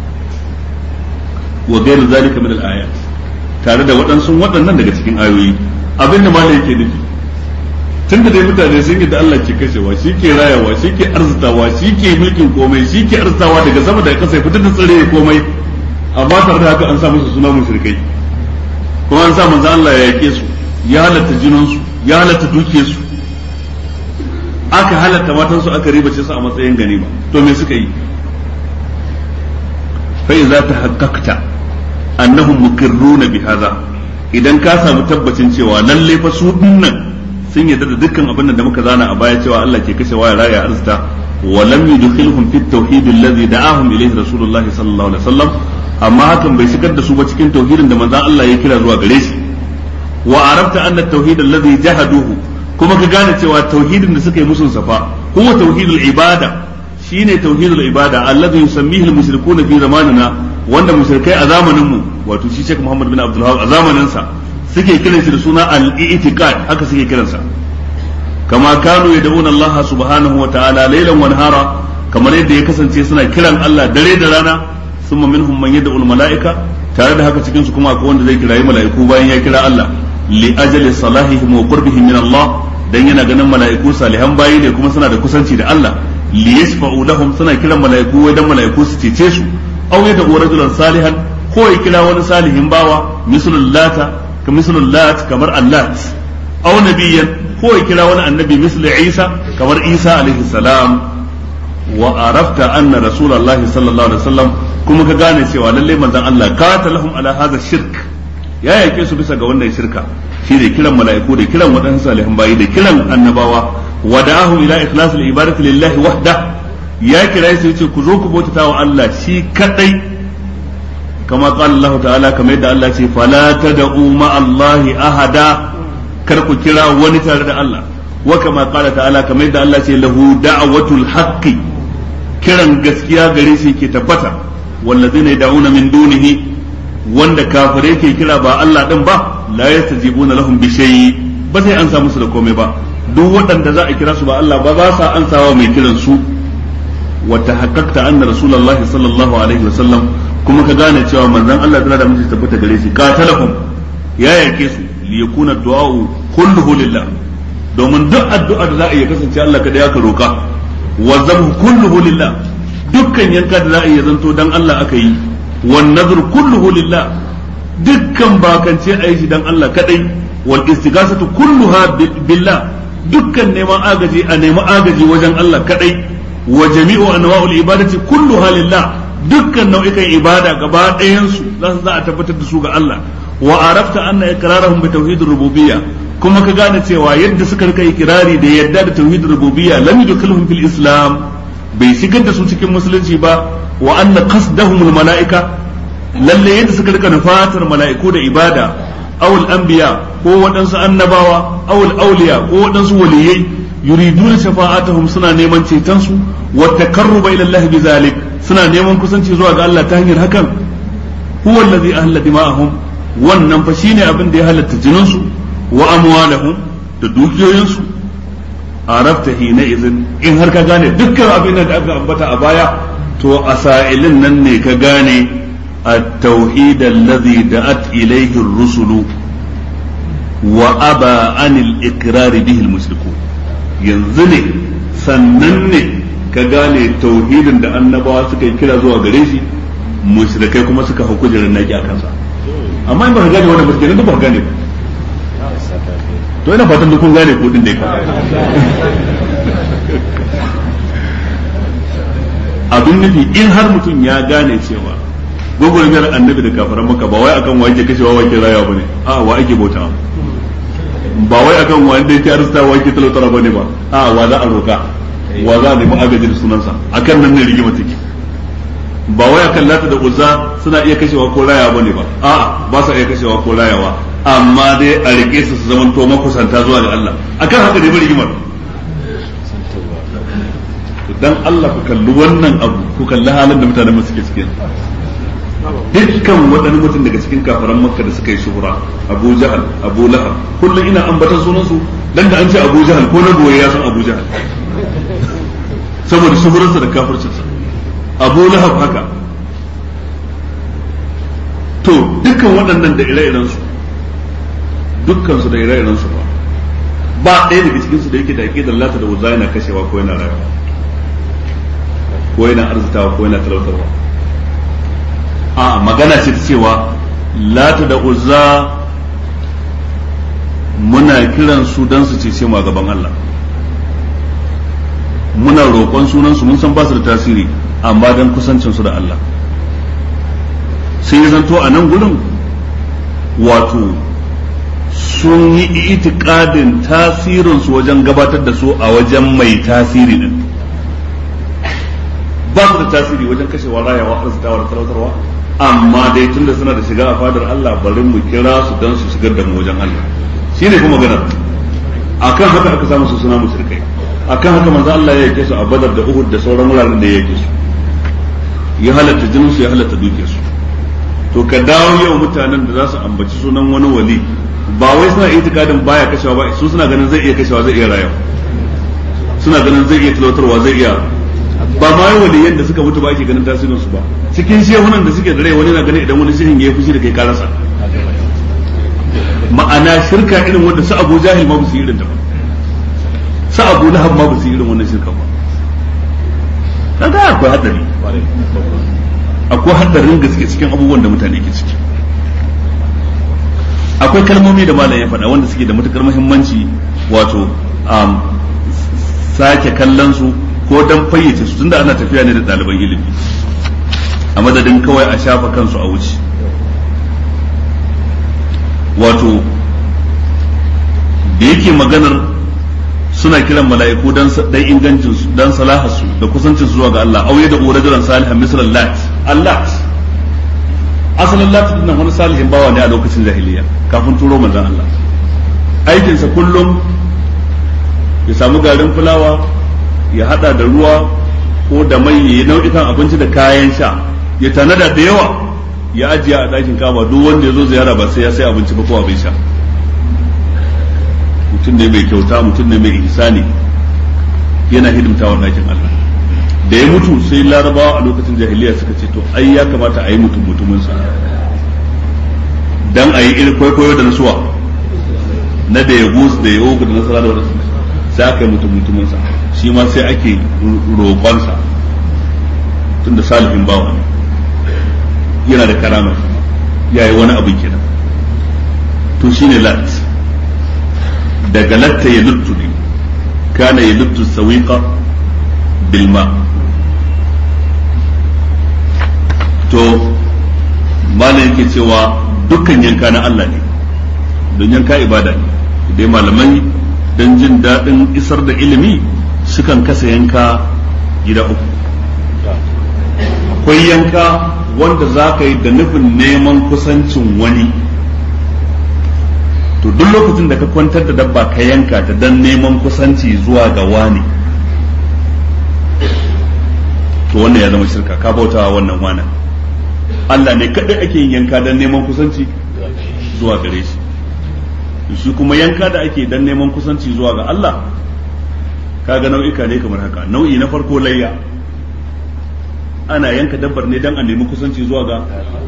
wa ghairu zalika min al-ayat tare da waɗansu waɗannan daga cikin ayoyi abin da malai yake nufi tunda dai mutane sun yi da Allah ke kashewa shi ke rayawa shi ke arzitawa shi ke mulkin komai shi ke arzitawa daga sama da kasa fitar da tsare komai amma tare da haka an sa musu suna mushrikai kuma an sa manzo Allah ya yake su ya halatta jinansu ya halatta dukiyarsu aka halatta matansu aka ribace su a matsayin ganima to me suka yi fa idza tahaqqaqta annahum muqirruna bi hadha idan ka samu tabbacin cewa lalle fa su dinnan sun yarda da dukkan abin da muka zana a baya cewa Allah ke kashe waya raya arzita wa lam yudkhilhum fit tauhid alladhi da'ahum ilayhi rasulullahi sallallahu alaihi wasallam amma hakan bai shigar da su ba cikin tauhidin da manzon Allah ya kira zuwa gare shi wa arafta anna at-tauhid alladhi jahaduhu kuma ka gane cewa tauhidin da suka yi musun safa huwa tauhidul ibada shine tauhidul ibada alladhi yusammihi al-mushrikuna fi zamanina wanda mushrikai a zamanin mu wato shi Sheikh Muhammad bin Abdul Wahhab a zamanin sa suke kiran shi da suna al-i'tiqad haka suke kiransa kama kanu yad'una Allah subhanahu wa ta'ala laylan wa nahara kamar yadda ya kasance suna kiran Allah dare da rana summa minhum man yad'u al-mala'ika tare da haka cikin su kuma akwai wanda zai kirayi mala'iku bayan ya kira Allah li ajali salahihim wa qurbihim min Allah dan yana ganin mala'iku salihan bayi ne kuma suna da kusanci da Allah li yashfa'u lahum suna kiran mala'iku wai dan mala'iku su cece su aw yad'u rajulan salihan ko ya kira wani salihin bawa mislul lata ka mislul lat kamar allat aw nabiyyan ko ya kira wani annabi mislu Isa kamar Isa alaihi salam wa arafta anna rasulullahi sallallahu alaihi wasallam kuma ka gane cewa lalle manzon Allah qatalahum ala hadha shirk ya yake su bisa ga wannan shirka shi da kiran mala'iku da kiran waɗansu salihan bayi da kiran annabawa wa da'ahum ila ikhlasil ibadati lillahi wahda ya kira su yace ku zo ku bautata wa Allah shi kadai kama qala Allah ta'ala kamar yadda Allah ce fala tad'u ma Allah ahada kar ku kira wani tare da Allah wa kama qala ta'ala kamar yadda Allah ce lahu da'watul haqqi kiran gaskiya gare shi ke tabbata wallazina yad'una min dunihi wanda kafirai ke kira ba Allah din ba la yastajibuna lahum bi shay'i ba sai an musu da komai ba duk waɗanda za a kira su ba Allah ba ba sa ansawa mai kiran su wa tahaqqaqta anna rasulullahi sallallahu alaihi wasallam kuma ka gane cewa manzon Allah tana da mutunci tabbata gare shi qatalahum ya yake su li yakuna du'a'u kulluhu lillah domin duk addu'a da za a yi kasance Allah kada ya ka roka wa zabhu kulluhu lillah dukkan yanka da za a yi zanto dan Allah aka yi wan nazr kulluhu lillah dukkan bakance a yi shi dan Allah kadai wal istighasatu kulluha billah dukkan neman agaji a nemi agaji wajen Allah kadai wa jami'u anwa'ul ibadati kulluha lillah dukkan nau'ikan ibada gaba ɗayan su za a tabbatar da su ga Allah wa arafta anna iqrarahum bi tauhidir rububiyya kuma ka gane cewa yadda suka rika ikirari da yadda da tauhidir rububiyya lam yudkhilhum fil islam bai shigar da su cikin musulunci ba wa anna qasdahum al mala'ika lalle yadda suka rika nufatar mala'iku da ibada awul anbiya ko waɗansu annabawa awul auliya ko waɗansu waliyai yuriduna shafa'atuhum suna neman ceton su wa takarruba ila Allah bizalik suna neman kusanci zuwa ga Allah ta hanyar hakan huwa allazi ahalla dima'ahum wannan fa shine abin da ya halatta jinin su wa amwalahum da dukiyoyin su arafta hina izin in har ka gane dukkan abin da aka ambata a baya to a sa'ilin nan ne ka gane التوحيد الذي دعت إليه الرسل وأبى عن الإقرار به المشركون ينزل سنن كغاني توحيد da annabawa suka yi kira zuwa gare shi mushrikai kuma suka hau kujerar naki a kansa amma in ba ka gane wannan ba kenan ba ka gane ba to ina fatan duk kun gane ko din dai ka abin nufi in har mutum ya gane cewa gwagwarmiyar annabi da kafaran maka ba wai akan wa yake kashewa wa ke raya ba ne a wa ake bauta ba wai akan wa da yake arzuta wa yake talautar ba ne ba a wa za a roka wa za a nemi agaji da sunansa akan nan ne rigima take ba wai akan lata da uzza suna iya kashewa ko raya ba ne ba a ba sa iya kashewa ko rayawa amma dai a rike su su zaman to makusanta zuwa ga Allah akan haka dai rigimar dan Allah ku kalli wannan abu ku kalli halin da mutanen suke cikin dukkan waɗannan mutum daga cikin kafaran makka da suka yi shuhura abu jahal abu lahab kullum ina ambatan sunansu dan da an ce abu jahal ko na goye ya san abu jahal saboda shuhurarsa da kafircinsa abu lahab haka to dukkan waɗannan da ire-iren su dukkan su da ire-iren su ba ba ɗaya daga cikin su da yake da aqidar lata da uzza yana kashewa ko yana rayuwa ko yana arzitawa ko yana talautarwa a magana ce ta cewa lata da uzza muna kiran su don su cece mu a gaban Allah muna roƙon sunan su mun san ba su da tasiri amma don kusancin su da Allah sai ya zanto a nan gurin wato sun yi itikadin tasirin su wajen gabatar da su a wajen mai tasiri din ba su da tasiri wajen kashewa rayawa arzikawa da talautarwa amma dai tunda suna da shiga a fadar Allah bari mu kira su don su shigar da mu wajen Allah shine kuma maganar akan haka aka samu su suna mushrikai akan haka manzo Allah ya yake su a Badar da Uhud da sauran wuraren da ya yake su ya halatta jinin su ya halatta dukiyar su to ka dawo yau mutanen da za su ambaci sunan wani wali ba wai suna itikadin baya kashewa ba su suna ganin zai iya kashewa zai iya rayuwa suna ganin zai iya talautarwa zai iya ba ma yi waliyan da suka mutu ba ake ganin tasirin su ba cikin shehunan da suke da rai wani na ganin idan wani shehin ya yi fushi da kai karasa ma'ana shirka irin wanda su abu jahil ma ba su yi irin ta ba su abu lahab ma ba su yi irin wannan shirka ba kaga akwai hadari akwai hadarin gaske cikin abubuwan da mutane ke ciki akwai kalmomi da malam ya faɗa wanda suke da matukar muhimmanci wato sake kallon su ko dan fayyace su tunda ana tafiya ne da ɗaliban ilimi a madadin kawai a shafa kansu a wuce wato da yake maganar suna kiran mala'iku dan dan ingancin su dan salahasu da kusancin su zuwa ga Allah auye da urajulan salihan misal lat Allah asalin lat din nan wani salihin bawa ne a lokacin jahiliya kafin turo manzon Allah aikinsa kullum ya samu garin fulawa ya hada da ruwa ko da mai ya yi nau'ikan abinci da kayan sha ya tanada da yawa ya ajiye a ɗakin kama duk wanda ya zo ziyara ba sai ya sai abinci ba ko abin sha mutum ne mai kyauta mutum ne mai ihsani yana hidimta wa ɗakin Allah da ya mutu sai larabawa a lokacin jahiliya suka ce to ai ya kamata a yi mutum mutumin sa dan a yi irin kwaikwayo da nasuwa na da ya gus da ya ogu da nasara da wadansu sai aka yi mutum mutumin sa shi ma sai ake roƙonsa tun da salihin bawa ne yana da karama ya yi wani abin kenan to shine lat daga latta ya luttu ne kana ya luttu sawiqa bilma to malam yake cewa dukkan yanka na Allah ne don yanka ibada ne dai malamai don jin daɗin isar da ilimi sukan kasa yanka gida uku akwai yanka wanda za ka yi da nufin neman kusancin wani to duk lokacin da ka kwantar da dabba ka yanka ta don neman kusanci zuwa ga wani to wannan ya zama shirka ka bautawa wannan wanan Allah ne kadai ake yin yanka don neman kusanci zuwa gare shi shi kuma yanka da ake don neman kusanci zuwa ga Allah kaga nau'ika ne kamar haka nau'i na farko layya ana yanka dabbar ne don a nemi kusanci zuwa ga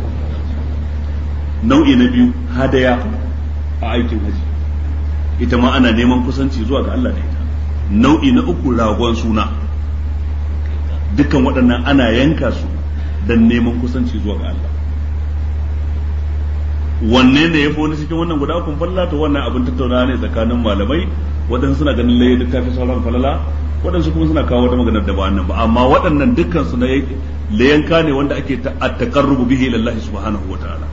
nau'i na biyu hadaya a aikin haji ita ma ana neman kusanci zuwa ga Allah da ita nau'i na uku ragon suna dukkan waɗannan ana yanka su don neman kusanci zuwa ga Allah wanne ne ya fi wani cikin wannan guda ukun falla to wannan abin tattaunawa ne tsakanin malamai waɗansu suna ganin laye duk tafi sauran falala waɗansu kuma suna kawo wata maganar da ba nan ba amma waɗannan dukkan su na layanka ne wanda ake at-taqarrubu bihi ila Allah subhanahu wa ta'ala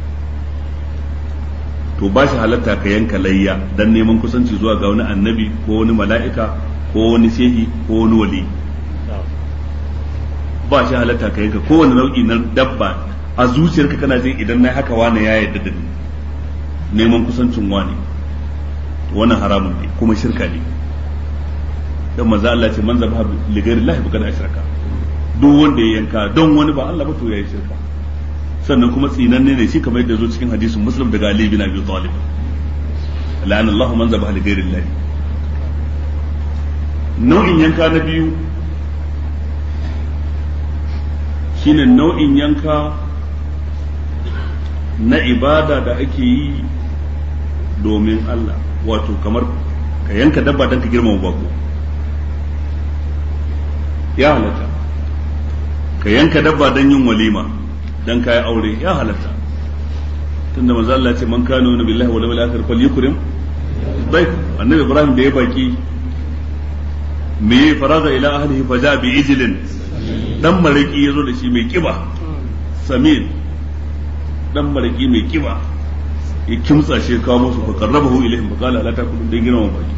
to ba shi halatta ka yanka layya dan neman kusanci zuwa ga wani annabi ko wani mala'ika ko wani shehi ko wani wali ba shi halatta ka yanka kowane nau'i na dabba a zuciyarka kana jin idan na haka wani ya yarda da ni neman kusancin wani wannan haramun ne kuma shirka ne dan manzo Allah ce man zabaha li ghairi Allah bi ashraka duk wanda ya yanka don wani ba Allah ba to yayi shirka sannan kuma tsinanne ne shi kamar yadda zo cikin hadisin Muslim daga Ali bin Abi Talib la'ana Allah man zabaha li ghairi Allah nau'in yanka na biyu shine nau'in yanka na ibada da ake yi domin Allah wato kamar ka yanka dabba don ka girmama bako ya halatta ka yanka dabba don yin walima don ka yi aure ya halatta tunda manzo Allah ce man kana wani billahi wal yawmil akhir falyukrim dayf annabi Ibrahim da ya baki me faraza ila ahlihi faja bi ijlin dan maraki yazo da shi mai kiba samin dan maraki mai kiba ya kimtsa shi kawo musu fa qarrabahu ilaihim fa qala la takulu dan girma baki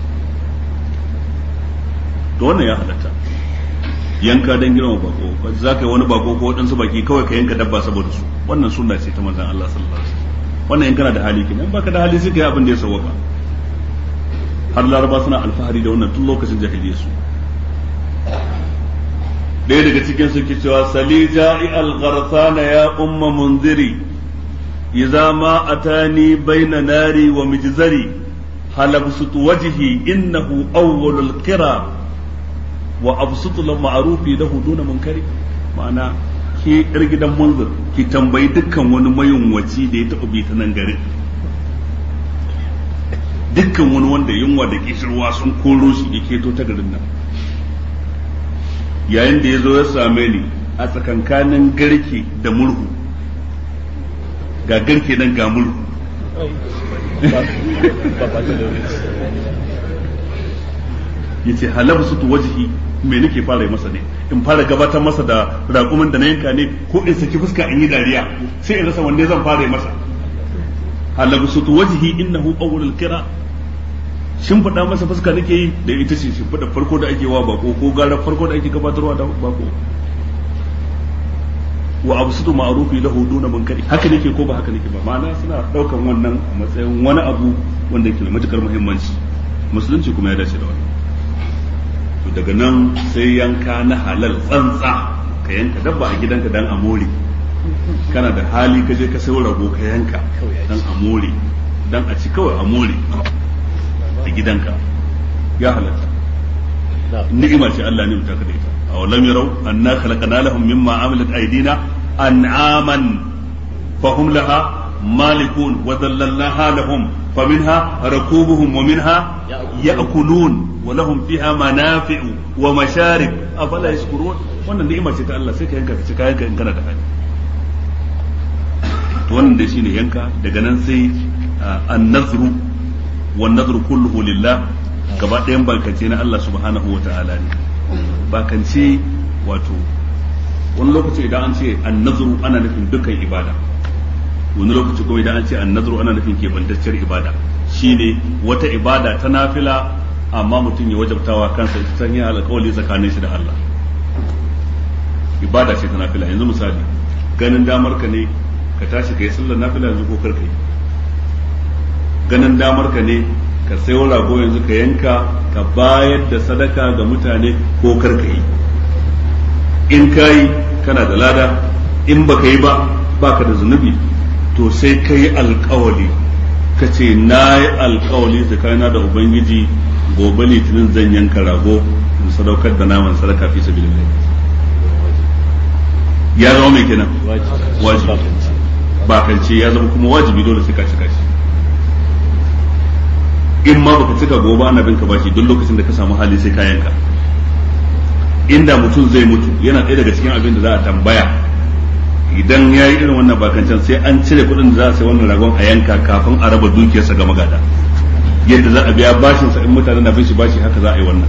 to wannan ya halatta yanka dan girma bako za ka yi wani bako ko waɗansu baki kawai ka yanka dabba saboda su wannan sunna ce ta manzon Allah sallallahu alaihi wasallam wannan in kana da hali kenan baka da hali sai ka yi abin da ya sawwaka har laraba suna alfahari da wannan tun lokacin jahiliyyar su ɗaya daga cikin su ke cewa sali ja'i al-gharthana ya umma munziri idza ma atani baina nari wa mijzari halabsut wajhi innahu awwalul qira wa absutu lahu ma'rufi lahu duna munkari ma'ana ke yar gidan munzir ki tambayi dukkan wani mayunwaci da ya taɓa bi ta nan garin dukkan wani wanda yunwa da kishirwa sun koro shi ya keto ta garin nan yayin da ya zo ya same ni a tsakankanin garke da murhu ga garke nan ga murhu ya ce halabu su wajihi me nake fara masa ne in fara gabatar masa da raƙumin da na yanka ne ko in saki fuska in yi dariya sai in rasa wanne zan fara masa halabu su wajihi innahu awwalul qira shin faɗa masa fuska nake yi da ita ce shin faɗa farko da ake wa bako ko gara farko da ake gabatarwa da bako wa absutu ma'rufi lahu duna munkari haka nake ko ba haka nake ba ma'ana suna daukan wannan a matsayin wani abu wanda yake da matukar muhimmanci musulunci kuma ya dace da wannan to daga nan sai yanka na halal tsantsa ka yanka dabba a gidanka dan a more kana da hali ka je ka sayo rago ka yanka dan a more dan a ci kawai a more a gidanka ya halatta ni'ima ce Allah ne mutaka da ita aw lam yarau anna khalaqna lahum mimma amilat aydina an'aman fahum laha malikun wa dhallalnaha lahum faminha rakubuhum wa minha ya'kulun wa lahum fiha manafi'u wa masharib afala yashkurun wannan ni'ima ce ta Allah sai ka yanka ka ci kayan ka in kana da hali to wannan dai shine yanka daga nan sai an-nazru والنذر كله لله gaba ɗayan bakance na Allah subhanahu wa ta'ala ne bakance wato wani lokaci idan an ce annazuru ana nufin dukkan ibada wani lokaci kuma idan an ce annazuru ana nufin kebantacciyar ibada shine wata ibada ta nafila amma mutum ya wajabtawa kansa ita ta yin alƙawali tsakanin shi da Allah ibada ce ta nafila yanzu misali ganin damar ka ne ka tashi ka yi sallar nafila yanzu ko kar ka yi ganin damar ka ne ka sayo rago yanzu ka yanka ka bayar da sadaka ga mutane ko kar ka yi in ka yi kana da lada in baka yi ba baka da zunubi to sai ka yi alkawali ka ce na yi alkawali tsakanina da ubangiji gobe litinin zan yanka rago in sadaukar da naman sadaka fi sabilillah ya zama mai kenan wajibi bakance ya zama kuma wajibi dole sai ka cika shi in ma baka cika gobe ana binka bashi duk lokacin da ka samu hali sai ka yanka inda mutum zai mutu yana ɗaya daga cikin abin da za a tambaya idan ya yi irin wannan bakancan sai an cire kuɗin da za a sai wannan ragon a yanka kafin a raba dukiyarsa ga magada yadda za a biya bashinsa in mutane na bin shi bashi haka za a yi wannan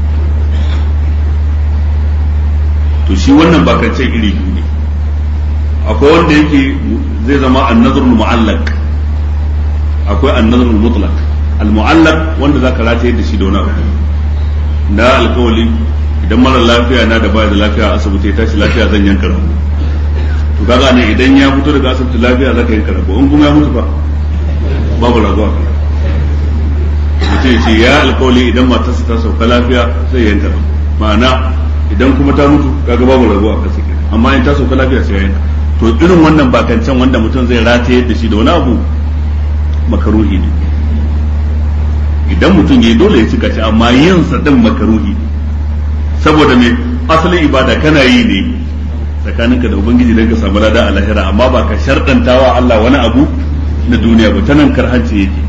to shi wannan bakancan iri biyu ne akwai wanda yake zai zama annazrul mu'allaq akwai annazrul mutlaq al-mu'allaq wanda zaka rataye da shi da wani abu na alkawali idan mara lafiya na da baya da lafiya a asibiti ya tashi lafiya zan yanka rago to kaga ne idan ya fito daga asibiti lafiya zaka yanka rago in kuma ya mutu fa babu rago a kana mutum ya ce ya alkawali idan matarsa ta sauka lafiya zai yanka rago ma'ana idan kuma ta mutu kaga babu rago a kasa kenan amma in ta sauka lafiya sai ya yanka to irin wannan bakancan wanda mutum zai rataye da shi da wani abu makaruhi ne idan mutum ya yi dole ya cika shi amma yin sa din makaruhi saboda me asalin ibada kana yi ne tsakaninka da ubangiji dan ka samu lada a lahira amma ba ka sharɗantawa Allah wani abu na duniya ba ta nan karhanci yake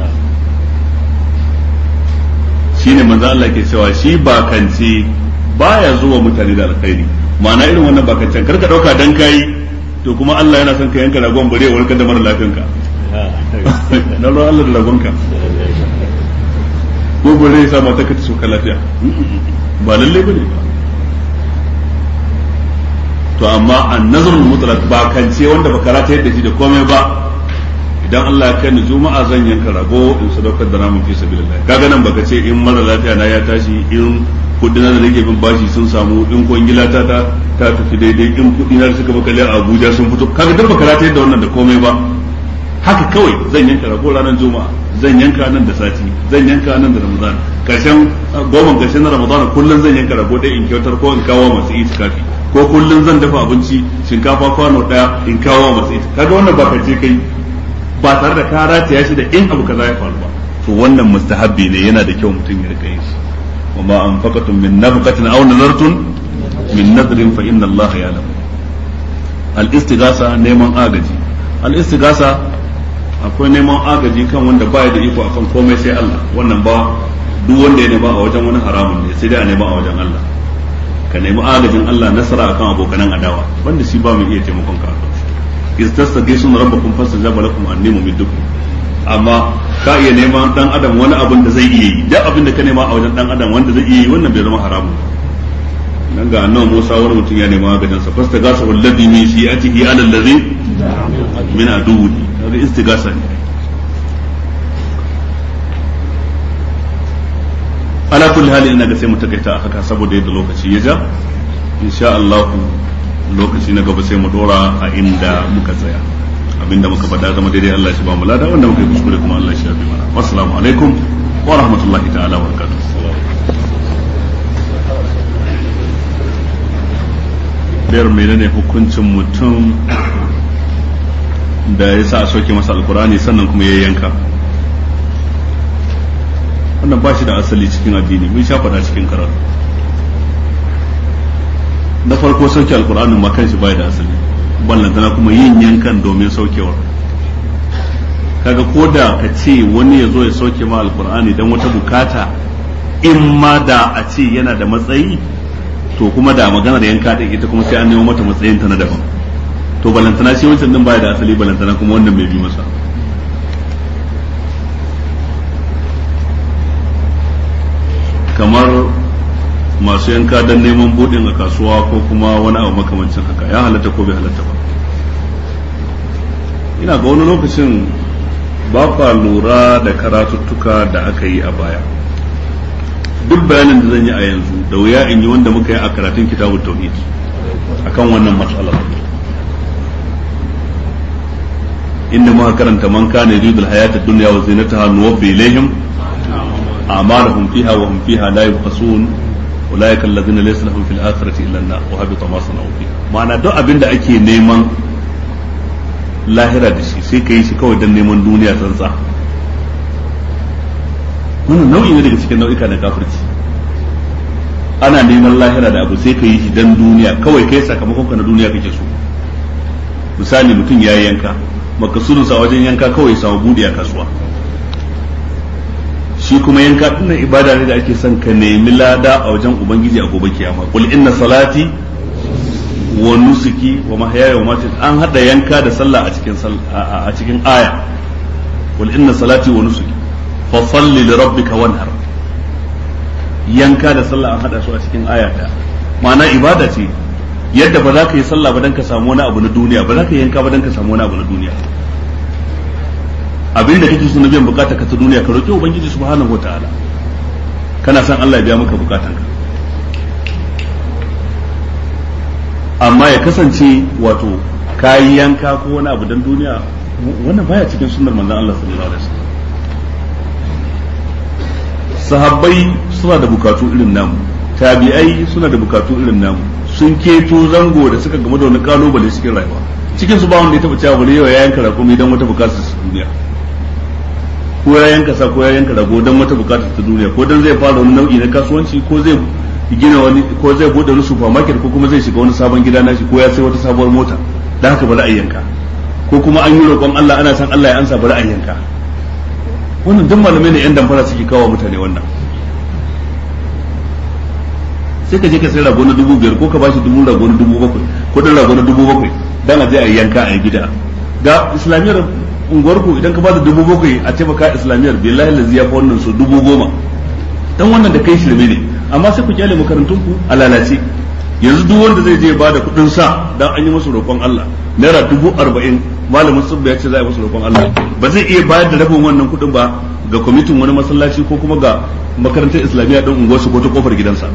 shine manzo Allah ke cewa shi bakance baya zuwa mutane da alkhairi ma'ana irin wannan bakancen karka dauka dan kai to kuma Allah yana son ka yanka ragon bare warkar da mara lafiyanka na Allah da ragonka ko bare ya sa mata ka ta soka lafiya ba lalle ba ne ba to amma an nazarul mutlaq ba kance wanda baka rata yadda shi da komai ba idan Allah ya kai ni juma'a zan yanka rago in sadaukar da namun fi sabilillah kaga nan baka ce in mara lafiya na ya tashi in kudi na da nake bin bashi sun samu in kwangila ta ta ta tafi daidai in kudi na suka baka a Abuja sun fito kaga duk baka rata yadda wannan da komai ba haka kawai zan yanka rago ranar juma'a zan yanka nan da sati zan yanka nan da ramadan karshen goma karshen na ramadan kullum zan yanka rago ɗaya in kyautar ko in kawo masu itikafi ko kullum zan dafa abinci shinkafa kwano ɗaya in kawo masu itikafi kaga wannan ba kace kai ba tare da ka rataya shi da in abu kaza ya faru ba to wannan mustahabbi ne yana da kyau mutum ya rika yin shi وما أنفقتم من نفقة أو نذرتم من نذر فإن الله يعلم الاستغاثة نيمان آغجي الاستغاثة akwai neman agaji kan wanda baya da iko akan komai sai Allah wannan ba duk wanda ya nema a wajen wani haramun ne sai dai a nema a wajen Allah ka nemi agajin Allah nasara akan abokanan adawa wanda shi ba mu iya taimakon ka istastaghithuna rabbakum fastajaba lakum anni mumiddukum amma ka iya neman dan adam wani abin da zai iya yi duk abin da ka nema a wajen dan adam wanda zai iya yi wannan bai zama haramu nan ga annabi Musa wani mutum ya nema gadan sa fasta gasa wallazi min shi'atihi ala allazi min aduwi kaga istigasa ne ala kulli hali ina ga sai mu takaita haka saboda yadda lokaci ya ja insha Allah lokaci na gaba sai mu dora a inda muka tsaya abinda muka faɗa zama daidai Allah shi ba mu lada wanda muka yi kuskure kuma Allah shi ya bi mana wassalamu alaikum wa rahmatullahi ta'ala wa barakatuh biyar menene hukuncin mutum da ya sa a soke masa alkurani sannan kuma ya yanka wannan ba shi da asali cikin addini mun sha faɗa cikin karatu na farko sauke alkur'anin ma kanshi bai da asali ballantana kuma yin yankan domin saukewar kaga ko da ka ce wani ya zo ya sauke ma alkur'ani don wata bukata in ma da a ce yana da matsayi to kuma da maganar yanka din ita kuma sai an nemo mata matsayin ta na daban to balantana shi wancan din baya da asali balantana kuma wannan bai bi masa kamar masu yanka don neman budin a kasuwa ko kuma wani abu makamancin haka ya halatta ko bai halatta ba ina ga wani lokacin ba kwa lura da karatuttuka da aka yi a baya duk bayanin da zan yi a yanzu da wuya in yi wanda muka yi a karatun kitabun tauhid akan wannan matsalar inda muka karanta man kana yuridu al-hayata ad-dunya wa zinataha nuwaffi ilayhim a'malahum fiha wa hum fiha la yubqasun ulaika alladhina laysa lahum fil akhirati illa an-nar wa habita ma sana'u fiha ma'ana duk abin da ake neman lahira da shi sai ka yi shi kawai don neman duniya tsantsa wannan nau'i ne daga cikin nau'ika na kafirci ana neman lahira da abu sai ka yi shi don duniya kawai kai sakamakon ka na duniya kake so misali mutum ya yanka makasudinsa wajen yanka kawai samu budi a kasuwa shi kuma yanka dinnan ibada ne da ake son ka nemi lada a wajen ubangiji a gobe kiyama qul inna salati wa nusuki wa mahyaya wa mamati an hada yanka da sallah a cikin a cikin aya qul inna salati wa nusuki fa salli li rabbika wanhar yanka da sallah an hada su a cikin aya daya ma'ana ibada ce yadda ba za ka yi sallah ba dan ka samu wani abu na duniya ba za ka yi yanka ba dan ka samu wani abu na duniya abin da kake so na biyan bukata ka ta duniya ka roki ubangiji subhanahu wataala kana son Allah ya biya maka bukatanka amma ya kasance wato kayi yanka ko wani abu dan duniya wannan baya cikin sunnar manzon Allah sallallahu alaihi wasallam sahabbai suna da bukatu irin namu tabi'ai suna da bukatu irin namu sun keto zango da suka game da wani kalubale cikin rayuwa cikin su ba wanda ya taba cewa bari yau ya yanka rakumi dan wata bukatar ta duniya ko ya yanka sa ko ya yanka rago dan wata bukatar ta duniya ko dan zai fara wani nau'i na kasuwanci ko zai gina wani ko zai bude wani supermarket ko kuma zai shiga wani sabon gida nashi ko ya sai wata sabuwar mota dan haka bari a yanka ko kuma an yi roƙon Allah ana san Allah ya ansa bari a yanka wannan duk malamai ne yan damfara suke kawo mutane wannan sai ka je ka sai rago na dubu biyar ko ka bashi dubu rago na dubu bakwai ko dan rago na dubu bakwai dan a je a yanka a yi gida ga islamiyar unguwarku idan ka bada dubu bakwai a taimaka islamiyar billahi lazi ya fa wannan so dubu goma dan wannan da kai shirme ne amma sai ku kyale makarantun ku a lalace yanzu duk wanda zai je ba da kuɗin sa dan an yi masa roƙon Allah naira dubu arba'in malamin tsubba ya ce za a yi masa roƙon Allah ba zai iya bayar da rabin wannan kuɗin ba ga kwamitin wani masallaci ko kuma ga makarantar islamiyya ɗin unguwarsu ko ta kofar gidansa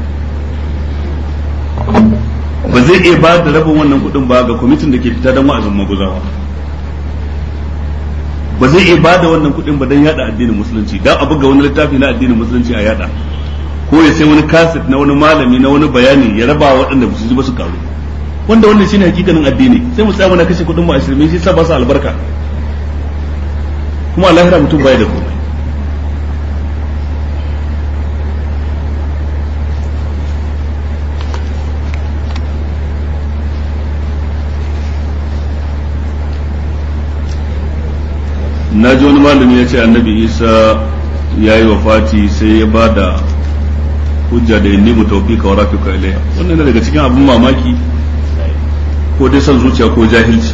ba zai iya bayar da rabin wannan kuɗin ba ga kwamitin da ke fita don wa'azin maguzawa ba zai iya bada wannan kuɗin ba don yada addinin musulunci dan a buga wani littafi na addinin musulunci a yada ko ya sai wani kaset na wani malami na wani bayani ya raba waɗanda ba su ji ba su karu wanda wannan shine hakikanin addini sai mu tsaya muna kashe kuɗin mu a shirme shi sa ba su albarka kuma a lahira mutum baya da komai na ji wani malami ya ce annabi isa ya yi wafati sai ya ba da hujja da inni mu tawfika wa rafika ilayya wannan ne daga cikin abin mamaki ko dai son zuciya ko jahilci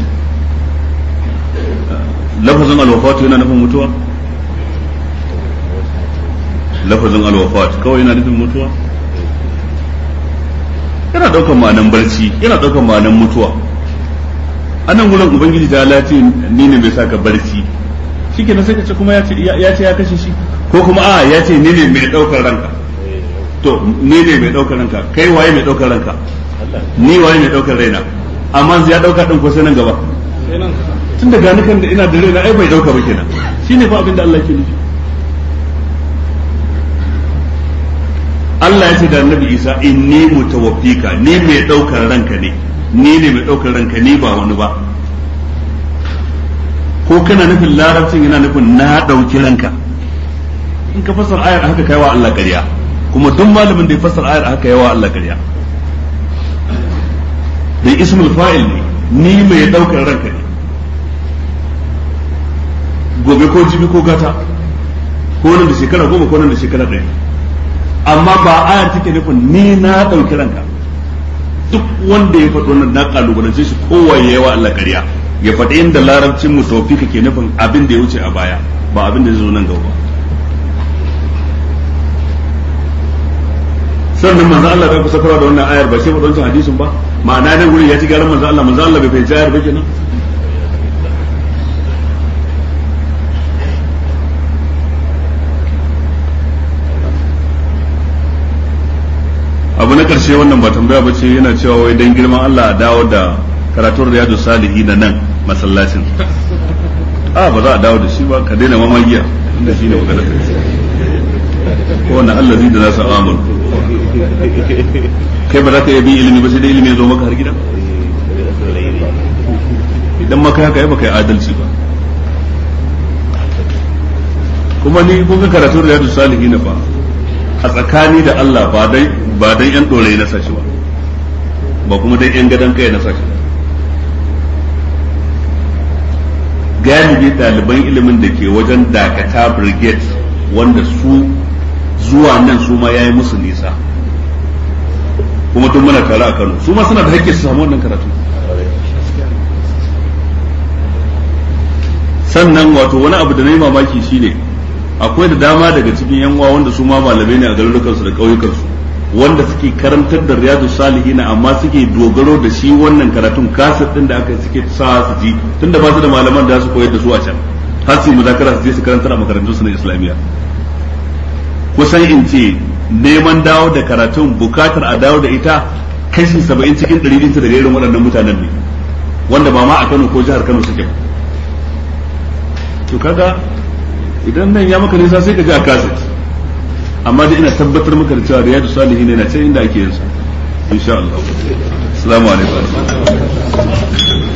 lafazin alwafatu yana nufin mutuwa lafazin alwafat kawai yana nufin mutuwa yana daukan ma'anan barci yana daukan ma'anan mutuwa anan wurin ubangiji ta lati ni ne bai saka barci shike na sai ka ce kuma ya ce ya ce ya kashe shi ko kuma a ya ce ni ne mai daukar ranka to ni ne mai daukar ranka kai waye mai daukar ranka ni waye mai daukar raina amma ya dauka din ko sai nan gaba tun da gani kan da ina da raina ai bai dauka ba kenan shine fa abin da Allah ke nufi Allah ya ce da Annabi Isa inni mutawaffika ni mai daukar ranka ne ni ne mai daukar ranka ni ba wani ba ko kana nufin larabcin yana nufin na dauki ranka in ka fassara ayar haka kai wa Allah ƙarya kuma duk malamin da ya fassara ayar haka yawa Allah ƙarya da ismul fa'il ne ni mai daukar ranka ne gobe ko jibi ko gata ko nan da shekara goma ko nan da shekara ɗaya amma ba ayar take nufin ni na ɗauki ranka duk wanda ya faɗo nan na kalubalance shi kowaye yawa Allah ƙarya ya faɗi inda larabcin mu tawfika ke nufin abin da ya wuce a baya ba abin da zai zo nan gaba ba sannan manzo Allah bai kusa da wannan ayar ba sai mu wancan hadisin ba ma'ana nan gurin ya ci garan manzo Allah manzo Allah bai fahimci ayar ba kenan abu na karshe wannan ba tambaya ba ce yana cewa wai dan girman Allah a dawo da karatun riyadu salihi na nan masallacin a ba za a dawo da shi ba ka daina mamagiya inda shi ne magana ko wannan Allah zai da nasa amur kai ba za ka iya bin ilimi ba sai dai ilimi ya zo maka har gida idan maka haka yi baka yi adalci ba kuma ni kun ga karatun riyadu salihi na fa a tsakani da Allah ba dai ba dan yan dore na sashi ba ba kuma dan yan gadan kai na sashi galibi ɗaliban ilimin da ke wajen dakata brigade wanda su zuwa nan su ma yayi musu nisa kuma tun muna tare a Kano su ma suna da hakki su samu wannan karatu sannan wato wani abu da na yi mamaki shine akwai da dama daga cikin yan uwa wanda su ma malamai ne a garurukansu da ƙauyukansu wanda suke karantar da riyadu salihina amma suke dogaro da shi wannan karatun kasar din da aka suke sa su ji tunda ba su da malaman da su koyar da su a can har su muzakara su je su karantar a makarantun su na islamiyya kusan in ce neman dawo da karatun bukatar a dawo da ita kashi saba'in cikin ɗari ɗinta daga irin waɗannan mutanen ne wanda ba ma a Kano ko jihar Kano suke to kaga idan nan ya maka nisa sai ka ji a kaset amma dai ina tabbatar maka da cewa riyadu salihin yana can inda ake yin sa insha Allah assalamu alaikum